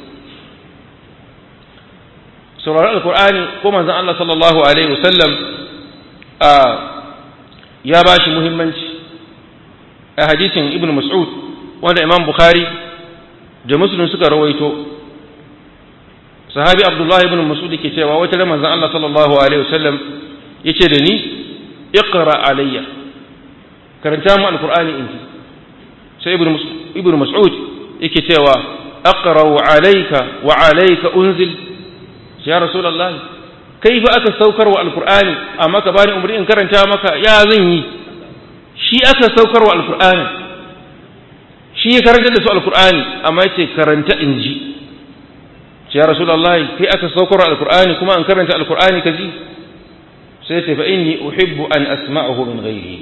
Speaker 1: sauraron alkur'ani ko manzon Allah sallallahu alaihi wasallam a ya bashi muhimmanci a hadisin ibn mas'ud wanda imam bukhari da muslim suka rawaito sahabi abdullahi ibn mas'ud ke cewa wata da manzon Allah sallallahu alaihi wasallam yace da ni iqra alayya karanta mu alkur'ani in sai ibn mas'ud yake cewa aqra'u alayka wa alayka unzil ya rasulullahi kaifa aka saukar wa alqur'ani amma ka bani umri in karanta maka ya zan yi shi aka saukar wa alqur'ani shi ya karanta da su alqur'ani amma yace karanta in ji ya rasulullahi kai aka saukar wa alqur'ani kuma an karanta alqur'ani ka ji sai ce fa inni uhibbu an asma'ahu min ghairihi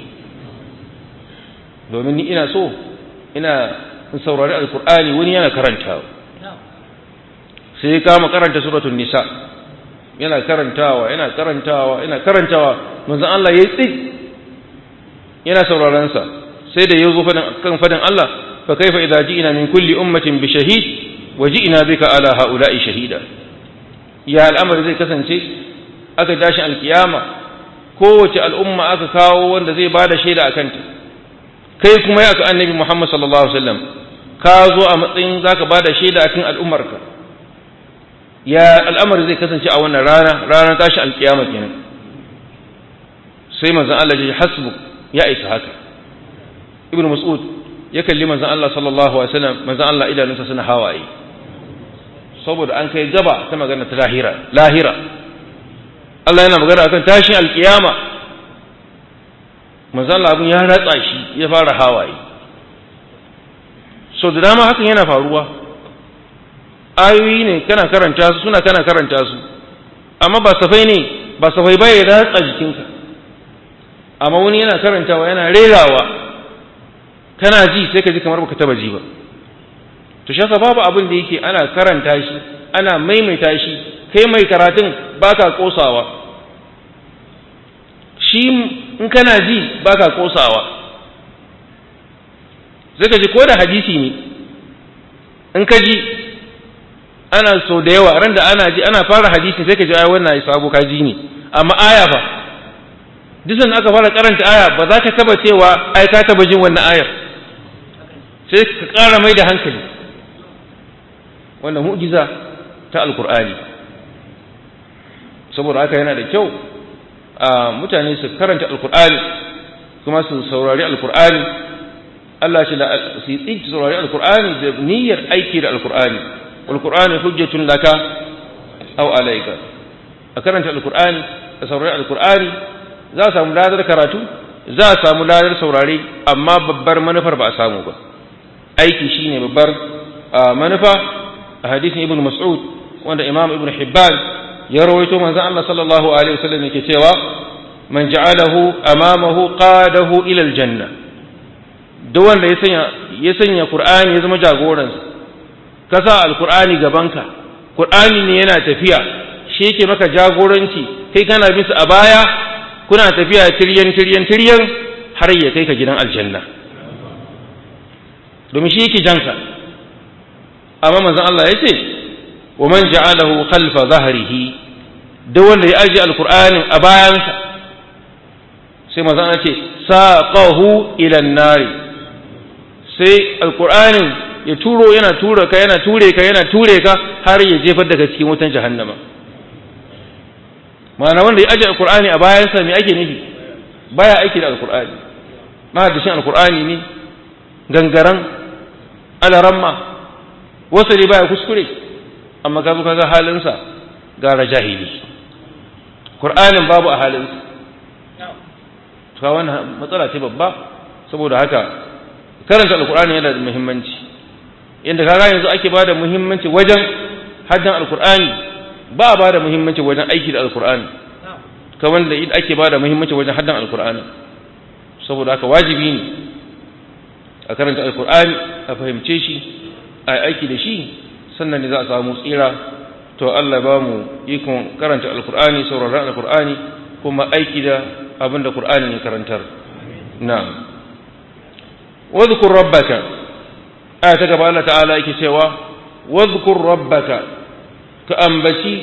Speaker 1: domin ni ina so ina in saurari alkur'ani wani yana karantawa sai kama karanta suratul nisa yana karantawa yana karantawa yana karantawa manzon Allah yayi tsik yana sauraron sa sai da yazo fadin kan fadin Allah fa kaifa idza ji'na min kulli ummatin bi shahid wa ji'na bika ala haula'i shahida ya al'amari zai kasance aka tashi alkiyama kowace al'umma aka kawo wanda zai bada shaida akan ta kai kuma ya ka annabi Muhammad sallallahu alaihi wasallam ka zo a matsayin zaka bada shaida akan al'ummarka ya al'amari zai kasance a wannan rana ranar tashi alkiyama kenan sai manzon Allah ya hasbu ya isa haka ibnu mas'ud ya kalli manzon Allah sallallahu alaihi wasallam manzon Allah idanunsa suna hawaye saboda an kai gaba ta magana ta lahira lahira Allah yana magana akan tashin alkiyama manzon Allah abun ya ratsa shi ya fara hawaye so da dama hakan yana faruwa ayoyi ne kana karanta su suna kana karanta su amma ba safai ne ba safai ba ya ratsa jikinka amma wani yana karantawa yana rerawa kana ji sai ka ji kamar baka taba ji ba to shi babu abin da yake ana karanta shi ana maimaita shi kai mai karatun baka kosawa shi in kana ji baka kosawa sai ka ji ko da hadisi ne in ka ji ana so da yawa ran da ana ji ana fara hadisi sai ka ji ai wannan ai sabo ka ji ne amma aya fa duk aka fara karanta aya ba za ka taba cewa ai ka taba jin wannan ayar sai ka ƙara mai da hankali wannan mu'jiza ta alkur'ani saboda haka yana da kyau a mutane su karanta alkur'ani kuma su saurari alkur'ani Allah ce su yi saurari alkur'ani da niyyar aiki da alkur'ani alkur'ani hujjatun laka aw alayka a karanta alkur'ani a saurari alkur'ani za a samu ladar karatu za a samu ladar saurari amma babbar manufar ba a samu ba aiki shine babbar manufa a hadisin ibn mas'ud wanda imam ibn hibban ya rawaito manzon Allah sallallahu alaihi wasallam yake cewa man ja'alahu amamahu qadahu ila aljanna duk wanda ya sanya ya sanya qur'ani ya zama jagoransa ka sa alqur'ani gabanka qur'ani ne yana tafiya shi yake maka jagoranci kai kana bin a baya kuna tafiya tiryan tiryan tiryan har ya kai ka gidan aljanna domin shi yake janka amma manzon Allah ya ce wa man ja'alahu khalfa zahrihi duk wanda ya aje alqur'anin a bayansa sai manzon Allah ce saqahu ila an-nari sai alqur'anin ya turo yana tura ka yana ture ka yana ture ka har ya jefar daga cikin wutan jahannama ma'ana wanda ya aje alqur'ani a bayansa me ake nufi baya aiki da alqur'ani ma da shin alqur'ani ne gangaran alaramma wasu ne baya kuskure amma ka zo kaga halinsa gara jahili qur'anin babu a halinsa to wannan matsala ce babba saboda haka karanta alqur'ani yana da muhimmanci inda kaga yanzu ake bada muhimmanci wajen haddan alqur'ani ba a bada muhimmanci wajen aiki da alqur'ani kamar da ake bada muhimmanci wajen haddan alqur'ani saboda haka wajibi ne a karanta alqur'ani a fahimce shi a aiki da shi sannan ne za a samu tsira to Allah ba mu ikon karanta alkur'ani sauraron alkur'ani kuma aiki da abin da qur'ani ya karantar na'am wadhkur rabbaka aya ta gaba Allah ta'ala yake cewa wadhkur rabbaka ka ambaci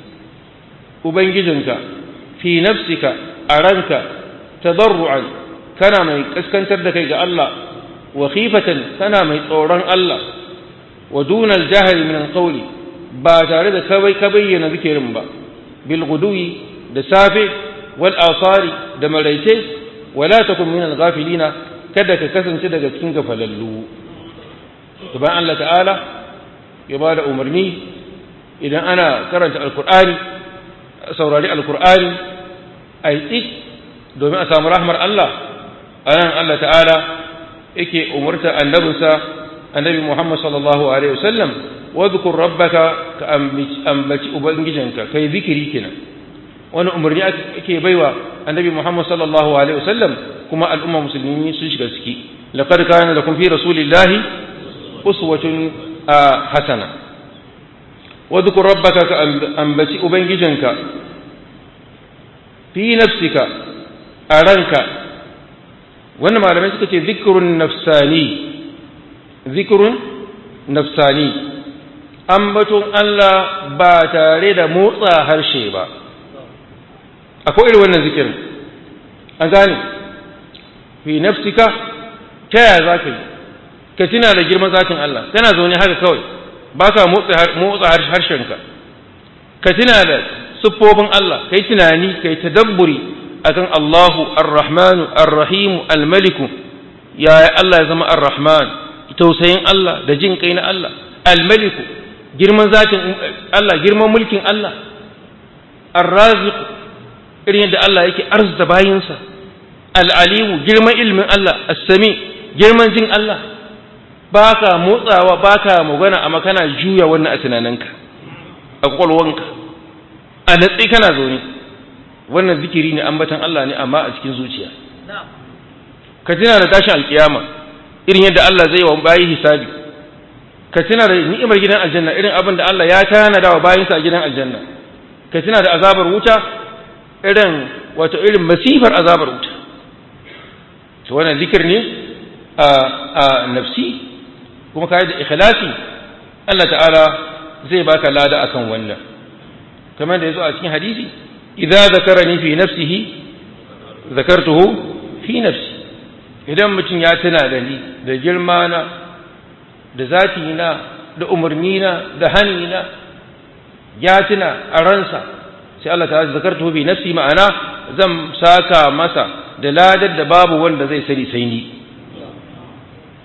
Speaker 1: ubangijinka fi nafsika a ranka tadarru'an kana mai kaskantar da kai ga Allah wa khifatan kana mai tsoron Allah wa dunal jahri min alqawli ba tare da kawai ka bayyana zikirin ba bil guduwi da safe wal asari da maraice wala takun min al-ghafilina kada ka kasance daga cikin gafalallu to bayan Allah ta'ala ya bada umarni idan ana karanta alqur'ani saurari alqur'ani ai tsit domin a samu rahmar Allah anan Allah ta'ala yake umurta annabinsa annabi Muhammad sallallahu alaihi wasallam wadhkur rabbaka ka ambaci ubangijinka kai zikiri kenan wani umarni ake baiwa annabi Muhammad sallallahu alaihi wasallam kuma al'umma musulmi sun shiga ciki laqad kana lakum fi rasulillahi uswatun hasana wadhkur rabbaka ka ambaci ubangijinka fi nafsika a ranka wannan malamai suka ce zikrun nafsani zikrun nafsani ambaton Allah ba tare da motsa harshe ba akwai irin wannan zikirin an gane fi nafsika ta yaya za ka yi ka tuna da girman zatin Allah kana zaune haka kawai ba ka motsa harshenka ka tuna da siffofin Allah ka yi tunani ka yi tadabburi akan Allahu ar-Rahmanu ar-Rahimu al-Maliku yaya Allah ya zama ar-Rahman tausayin Allah da jin kai na Allah al-Maliku girman zatin Allah girman mulkin Allah ar-Raziq irin yadda Allah yake arzuta bayinsa al-Alimu girman ilmin Allah as-Sami girman jin Allah baka motsawa baka magana amma kana juya wannan a tunaninka a kwakwalwanka a natsi kana zaune wannan zikiri ne ambatan Allah ne amma a cikin zuciya ka tuna da tashin alkiyama irin yadda Allah zai wa bayi hisabi ka tuna da ni'imar gidan aljanna irin abin da Allah ya tanada wa bayinsa a gidan aljanna ka tuna da azabar wuta irin wato irin masifar azabar wuta to wannan zikir ne a a nafsi kuma kai da ikhlasi Allah ta'ala zai baka lada akan wannan kamar da yazo a cikin hadisi idza zakarani fi nafsihi zakartuhu fi nafsi idan mutum ya tuna da ni da girma na da zati na da umarni na da hani na ya tuna a ransa sai Allah ta zakartuhu fi nafsi ma'ana zan saka masa da ladar da babu wanda zai sani sai ni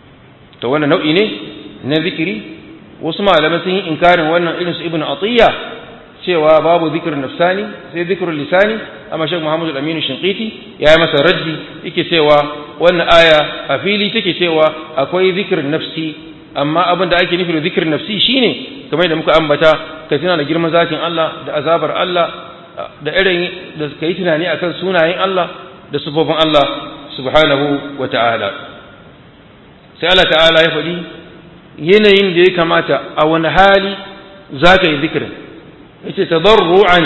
Speaker 1: to wannan nau'i ne na zikiri wasu malamai sun yi inkarin wannan irin su ibnu atiya cewa babu zikirin nafsani sai zikirin lisani amma shek muhammadu aminu shinqiti ya yi masa raddi yake cewa wannan aya a fili take cewa akwai zikirin nafsi amma abin da ake nufi da zikirin nafsi shine kamar da muka ambata ka tuna da girman zatin Allah da azabar Allah da irin da ka yi tunani akan sunayen Allah da sufofin Allah subhanahu wa ta'ala sai Allah ta'ala ya faɗi yanayin da ya kamata a wani hali za ka yi zikirin yace tadarru'an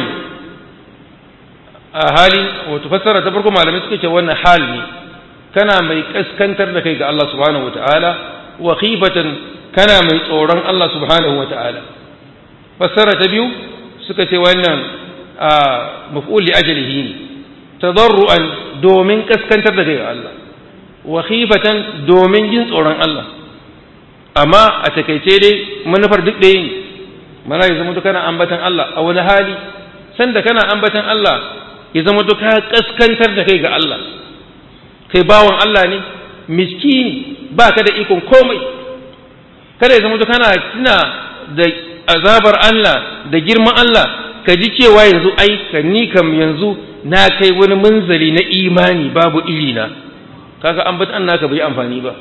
Speaker 1: a hali wato fassara ta farko malamai suka ce wannan hal ne kana mai kaskantar da kai ga Allah subhanahu wataala wa khifatan kana mai tsoron Allah subhanahu wataala fassara ta biyu suka ce wannan maf'ul li ajlihi ne tadarru'an domin kaskantar da kai ga Allah wa khifatan domin jin tsoron Allah amma a takaice dai manufar duk ɗaya ne mana ya zama kana ambatan Allah a wani hali sanda kana ambatan Allah ya zama ka kaskantar da kai ga Allah kai bawan Allah ne miskini ba ka da ikon komai kada ya zama kana tuna da azabar Allah da girman Allah ka ji cewa yanzu ai ka ni kam yanzu na kai wani munzali na imani babu irina kaga ambatan naka bai amfani ba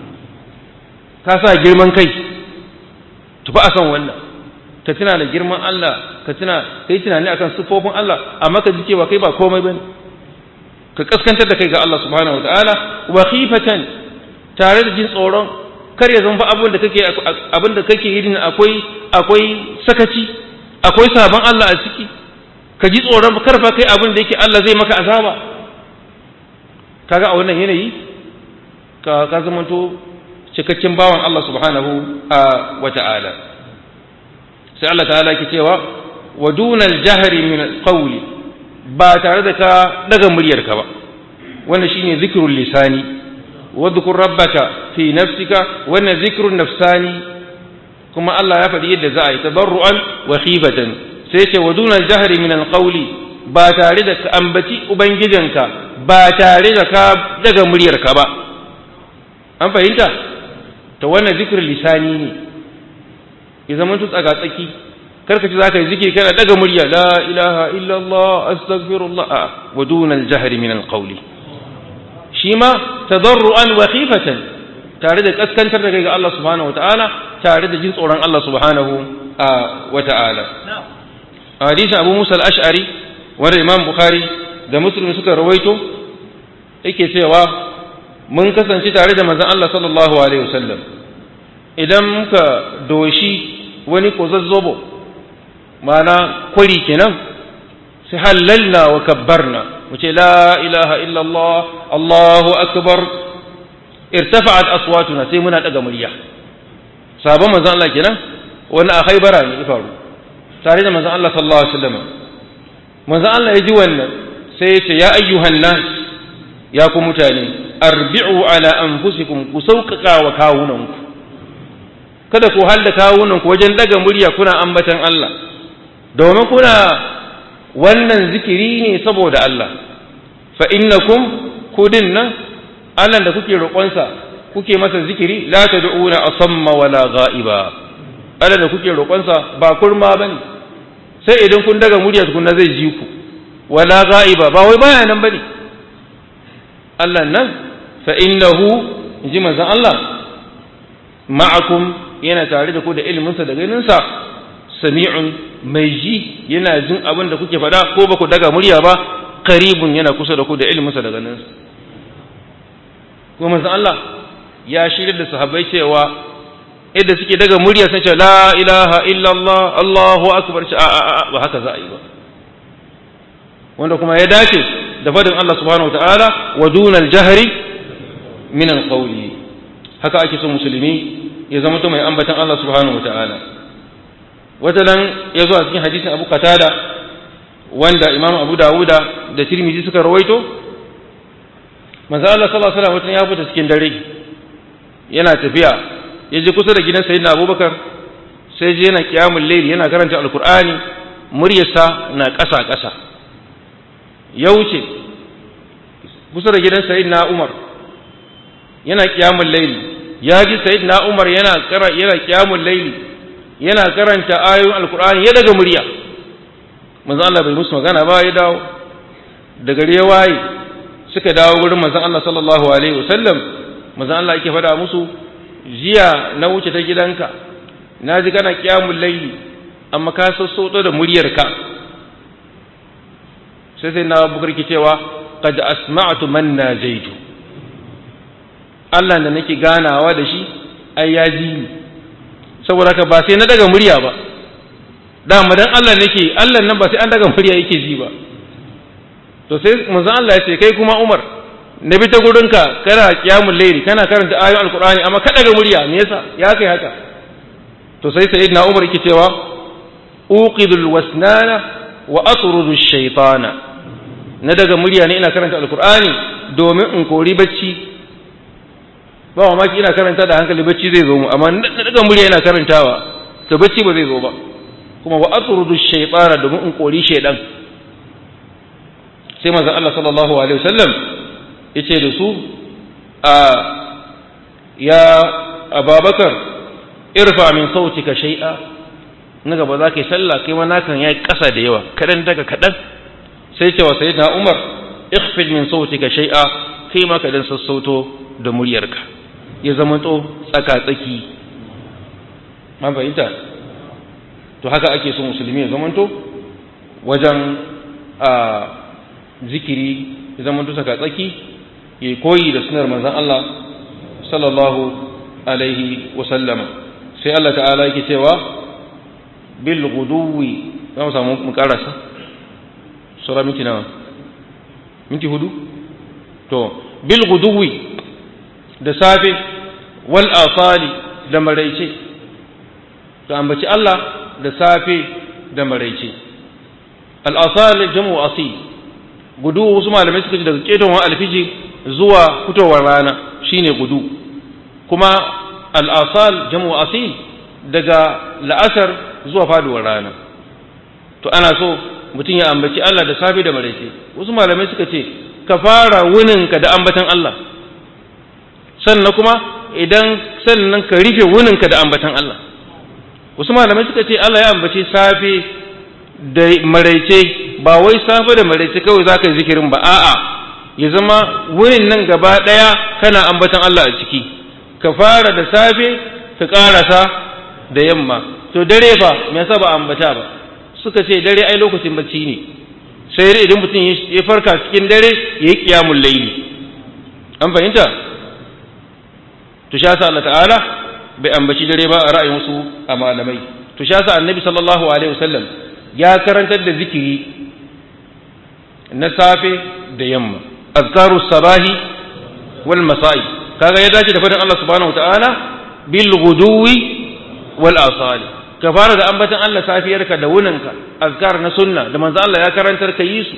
Speaker 1: ka sa girman kai tufa a san wannan ka tuna da girman Allah ka tuna kai tunani akan sifofin Allah amma ka ji cewa kai ba komai bane ka kaskantar da kai ga Allah subhanahu wataala wa khifatan tare da jin tsoron kar ya zama abin da kake abin da kake yi akwai akwai sakaci akwai sabon Allah a ciki ka ji tsoron kar fa kai abin da yake Allah zai maka azaba kaga a wannan yanayi ka ka zamanto cikakken bawan Allah subhanahu wataala sai Allah ta'ala ke cewa wa dunal jahri min alqawli ba tare da ka daga muryarka ba wannan shine zikrul lisani wa dhkur rabbaka fi nafsika wannan zikrun nafsani kuma Allah ya faɗi yadda za a yi tabarru'an wa khifatan sai ce wa dunal jahri min alqawli ba tare da ka ambaci ubangijanka ba tare da ka daga muryarka ba an fahimta ta wannan zikrul lisani ne ya zama tu tsaga tsaki karka ci zaka yi zikiri kana daga murya la ilaha illallah astaghfirullah a wa duna al-jahri min al-qawli shi ma tadarruan wa khifatan tare da kaskantar da kai ga Allah subhanahu wa ta'ala tare da jin tsoron Allah subhanahu wa ta'ala hadisin Abu Musa al-Ash'ari wanda Imam Bukhari da Muslim suka rawaito yake cewa mun kasance tare da manzon Allah sallallahu alaihi wasallam idan muka doshi wani kozazzobo mana kwari kenan sai halalna wa kabbarna mu ce la ilaha illallah Allahu akbar irtafa'at aswatuna sai muna daga murya sabon manzon Allah kenan wani a Khaibara ne ya faru tare da manzon Allah sallallahu alaihi wasallam manzon Allah ya ji wannan sai ya ce ya ayyuhan nas ya ku mutane arbi'u ala anfusikum ku sauƙaƙa wa kawunanku kada ku halda kawunanku wajen daga murya kuna ambatan Allah domin kuna wannan zikiri ne saboda Allah fa innakum kudin nan Allah da kuke roƙonsa kuke masa zikiri la tad'una asamma wala ghaiba Allah da kuke roƙonsa ba kurma bane sai idan kun daga murya tukunna zai ji ku wala ghaiba ba wai baya nan bane Allah nan fa innahu inji manzon Allah ma'akum yana tare da ku da iliminsa da ganinsa sami'un mai ji yana jin abin da kuke faɗa ko ba ku daga murya ba karibun yana kusa da ku da iliminsa da ganinsa kuma manzon Allah ya shirya da sahabbai cewa yadda suke daga murya sun ce la ilaha illallah Allahu akbar ce a a ba haka za a yi ba wanda kuma ya dace da fadin Allah subhanahu wa ta'ala wa dunal jahri min alqawli haka ake so musulmi ya zama to mai ambatan Allah subhanahu wataala wata nan ya zo a cikin hadisin Abu Qatada wanda Imam Abu Dawuda da Tirmidhi suka rawaito manzo Allah sallallahu alaihi wasallam ya fita cikin dare yana tafiya ya je kusa da gidan Sayyidina Abubakar sai je yana qiyamul layl yana karanta alqur'ani muryarsa na ƙasa ƙasa ya wuce kusa da gidan Sayyidina Umar yana qiyamul layl ya ji sayyidina Umar yana kara yana kiyamul laili yana karanta ayoyin alqur'ani ya daga murya manzon Allah bai musu magana ba ya dawo da gari ya waye suka dawo gurin manzon Allah sallallahu alaihi wasallam manzon Allah yake faɗa musu jiya na wuce ta gidanka na ji kana kiyamul laili amma ka sassoto da muryarka sai sai na bukar ki cewa qad asma'tu man najaitu Allah da nake ganawa da shi ai ya ji ni saboda ka ba sai na daga murya ba dama dan Allah nake Allah nan ba sai an daga murya yake ji ba to sai manzon Allah ya ce kai kuma Umar na bi ta gurinka kana kiyamul layli kana karanta ayoyin alqur'ani amma ka daga murya me yasa ya kai haka to sai sayyidina Umar yake cewa uqidul wasnana wa atrudu shaytana na daga murya ne ina karanta alqur'ani domin in kori bacci ba wa maki ina karanta da hankali bacci zai zo mu amma na daga murya ina karantawa to bacci ba zai zo ba kuma wa atrudu shaytana domin in kori shaydan sai manzon Allah sallallahu alaihi wasallam yace da su a ya Ababakar irfa min sautika shay'a na gaba za ka yi sallah kai ma nakan yayi ƙasa da yawa kadan daga kadan sai ce wa sayyidina Umar ikhfid min sautika shay'a kai ma kadan sassauto da muryarka ya zama to tsaka tsaki man fahimta to haka ake so musulmi ya zamanto wajen a zikiri ya zamanto tsaka tsaki ya koyi da sunar manzon Allah sallallahu alaihi wa sallama sai Allah ta'ala yake cewa bil guduwi za mu samu mu karasa sura minti nawa minti hudu to bil guduwi da safe wal asali da maraice to ambaci Allah da safe da maraice al asali jamu asil gudu wasu malamai suka ce daga ketowar alfiji zuwa fitowar rana shine gudu kuma al asal jamu asil daga la'asar zuwa faduwar rana to ana so mutum ya ambaci Allah da safe da maraice wasu malamai suka ce ka fara wuninka da ambatan Allah sannan kuma idan sannan ka rufe wuninka da ambatan Allah wasu malamai suka ce Allah ya ambaci safe da maraice ba wai safe da maraice kawai za ka yi zikirin ba a'a ya zama wurin nan gaba ɗaya kana ambatan Allah a ciki ka fara da safe ka ƙarasa da yamma to dare fa me yasa ba ambata ba suka ce dare ai lokacin bacci ne sai dai idan mutum ya farka cikin dare ya yi qiyamul layli an fahimta to sha sa Allah ta'ala bai ambaci dare ba a ra'ayin wasu a malamai to sha sa annabi sallallahu alaihi wasallam ya karantar da zikiri na safe da yamma azkaru sabahi wal masa'i kaga ya dace da fadin Allah subhanahu wa ta'ala bil ghuduwi wal asali ka fara da ambatan Allah safiyarka da wuninka azkar na sunna da manzo Allah ya karantar ka yi su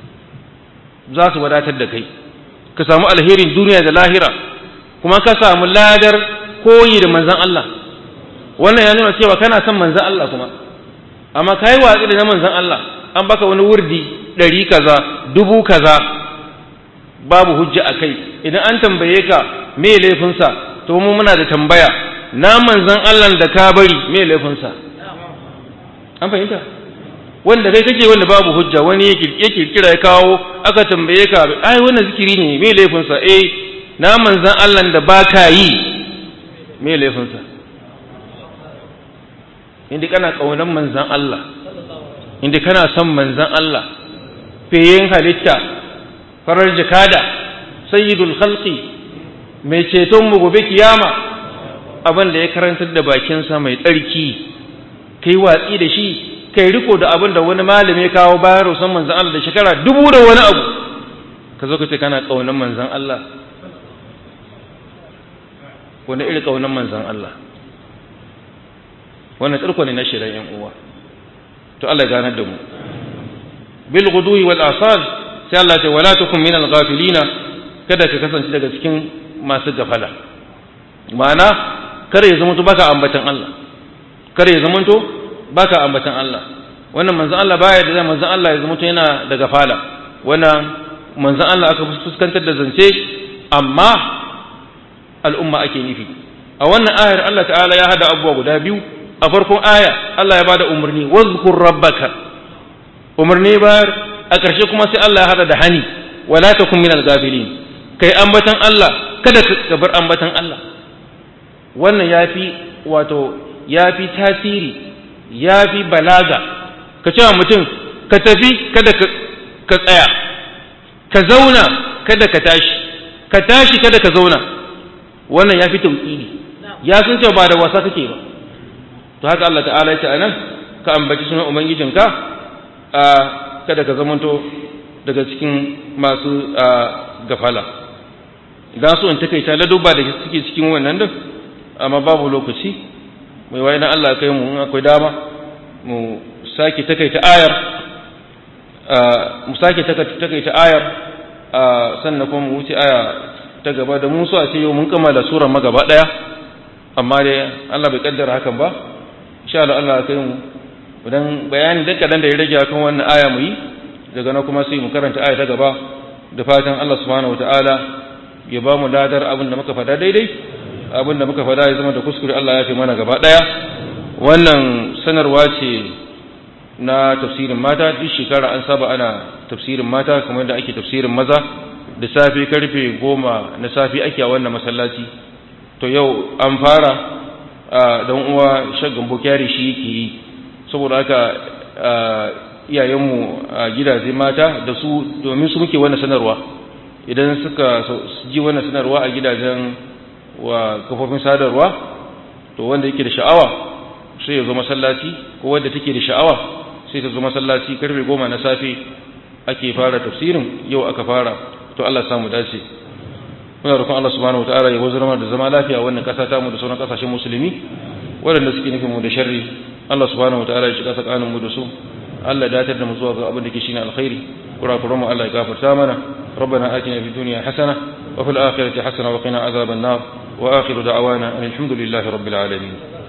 Speaker 1: za su wadatar da kai ka samu alherin duniya da lahira kuma ka samu ladar koyi da manzon Allah wannan ya nuna cewa kana son manzon Allah kuma amma kai watsi da na manzon Allah an baka wani wurdi ɗari kaza dubu kaza babu hujja a kai idan an tambaye ka me laifinsa to mu muna da tambaya na manzan Allah da ka bari me laifinsa an fahimta wanda kai kake wanda babu hujja wani ya kirkira ya kawo aka tambaye ka ai wannan zikiri ne me laifinsa eh na manzan Allah da ba ka yi me laifinsa inda kana kaunan manzan Allah inda kana son manzan Allah feyen halitta farar jakada sayyidul khalqi mai ceton mu gobe kiyama abin da ya karantar da bakinsa mai tsarki kai watsi da shi kai riko da abin da wani malami ya kawo bayan rusan manzan Allah da shekara dubu da wani abu ka zo ka ce kana ƙaunar manzan Allah wani iri ƙaunar manzan Allah wannan tsirko ne na shirin yan uwa to Allah ya ganar da mu bil guduwi wal asal sai Allah ce wala takum min al ghafilina kada ka kasance daga cikin masu gafala ma'ana kare ya zamanto baka ambatan Allah kare ya zamanto baka ambatan Allah wannan manzon Allah baya da manzon Allah ya zamanto yana da gafala wannan manzon Allah aka fuskantar da zance amma al'umma ake nufi a wannan ayar Allah ta'ala ya hada abubuwa guda biyu a farkon aya Allah ya bada umarni wazkur rabbaka umarni bayar a ƙarshe kuma sai Allah ya hada da hani wala takun minal gafilin kai ambatan Allah kada ka bar ambatan Allah wannan yafi wato yafi tasiri yafi balaga ka cewa mutum ka tafi kada ka tsaya ka zauna kada ka tashi ka tashi kada ka zauna wannan yafi tauhidi ya sun ce ba da wasa kake ba to haka Allah ta'ala ya ce anan ka ambaci sunan ubangijinka a kada ka zamanto daga cikin masu gafala idan so in takaita ladubba da suke cikin wannan din amma babu lokaci mai waye na Allah kai mu in akwai dama mu sake takaita ayar mu sake takaita ayar sannan kuma mu wuce aya ta gaba da mu so a ce yau mun kammala surar magaba daya amma dai Allah bai kaddara hakan ba insha Allah Allah kai mu idan bayani da kadan da ya rage akan wannan aya mu yi daga nan kuma sai mu karanta aya ta gaba da fatan Allah subhanahu wataala ya ba mu ladar abin da muka fada daidai abin da muka fada ya zama da kuskure Allah ya fi mana gaba daya wannan sanarwa ce na tafsirin mata duk shekara an saba ana tafsirin mata kamar yadda ake tafsirin maza da safe karfe goma na safe ake a wannan masallaci to yau an fara don uwa shaggan bukari shi yake yi saboda haka iyayenmu a gidaje mata da su domin su muke wannan sanarwa idan suka ji wannan sanarwa a gidajen wa kafofin sadarwa to wanda yake da sha'awa sai ya zo masallaci ko wanda take da sha'awa sai ta zo masallaci karfe goma na safe ake fara tafsirin yau aka fara to Allah ya samu dace muna roƙon Allah subhanahu wataala ya wazar mana da zama lafiya wannan ƙasa ta mu da sauran ƙasashen musulmi waɗanda suke nufin mu da sharri Allah subhanahu wataala ya shiga tsakanin mu da su Allah ya datar da mu zuwa ga abin da ke shine alkhairi kurakuran mu Allah ya gafarta mana ربنا آتنا في الدنيا حسنة وفي الآخرة حسنة وقنا عذاب النار وآخر دعوانا أن الحمد لله رب العالمين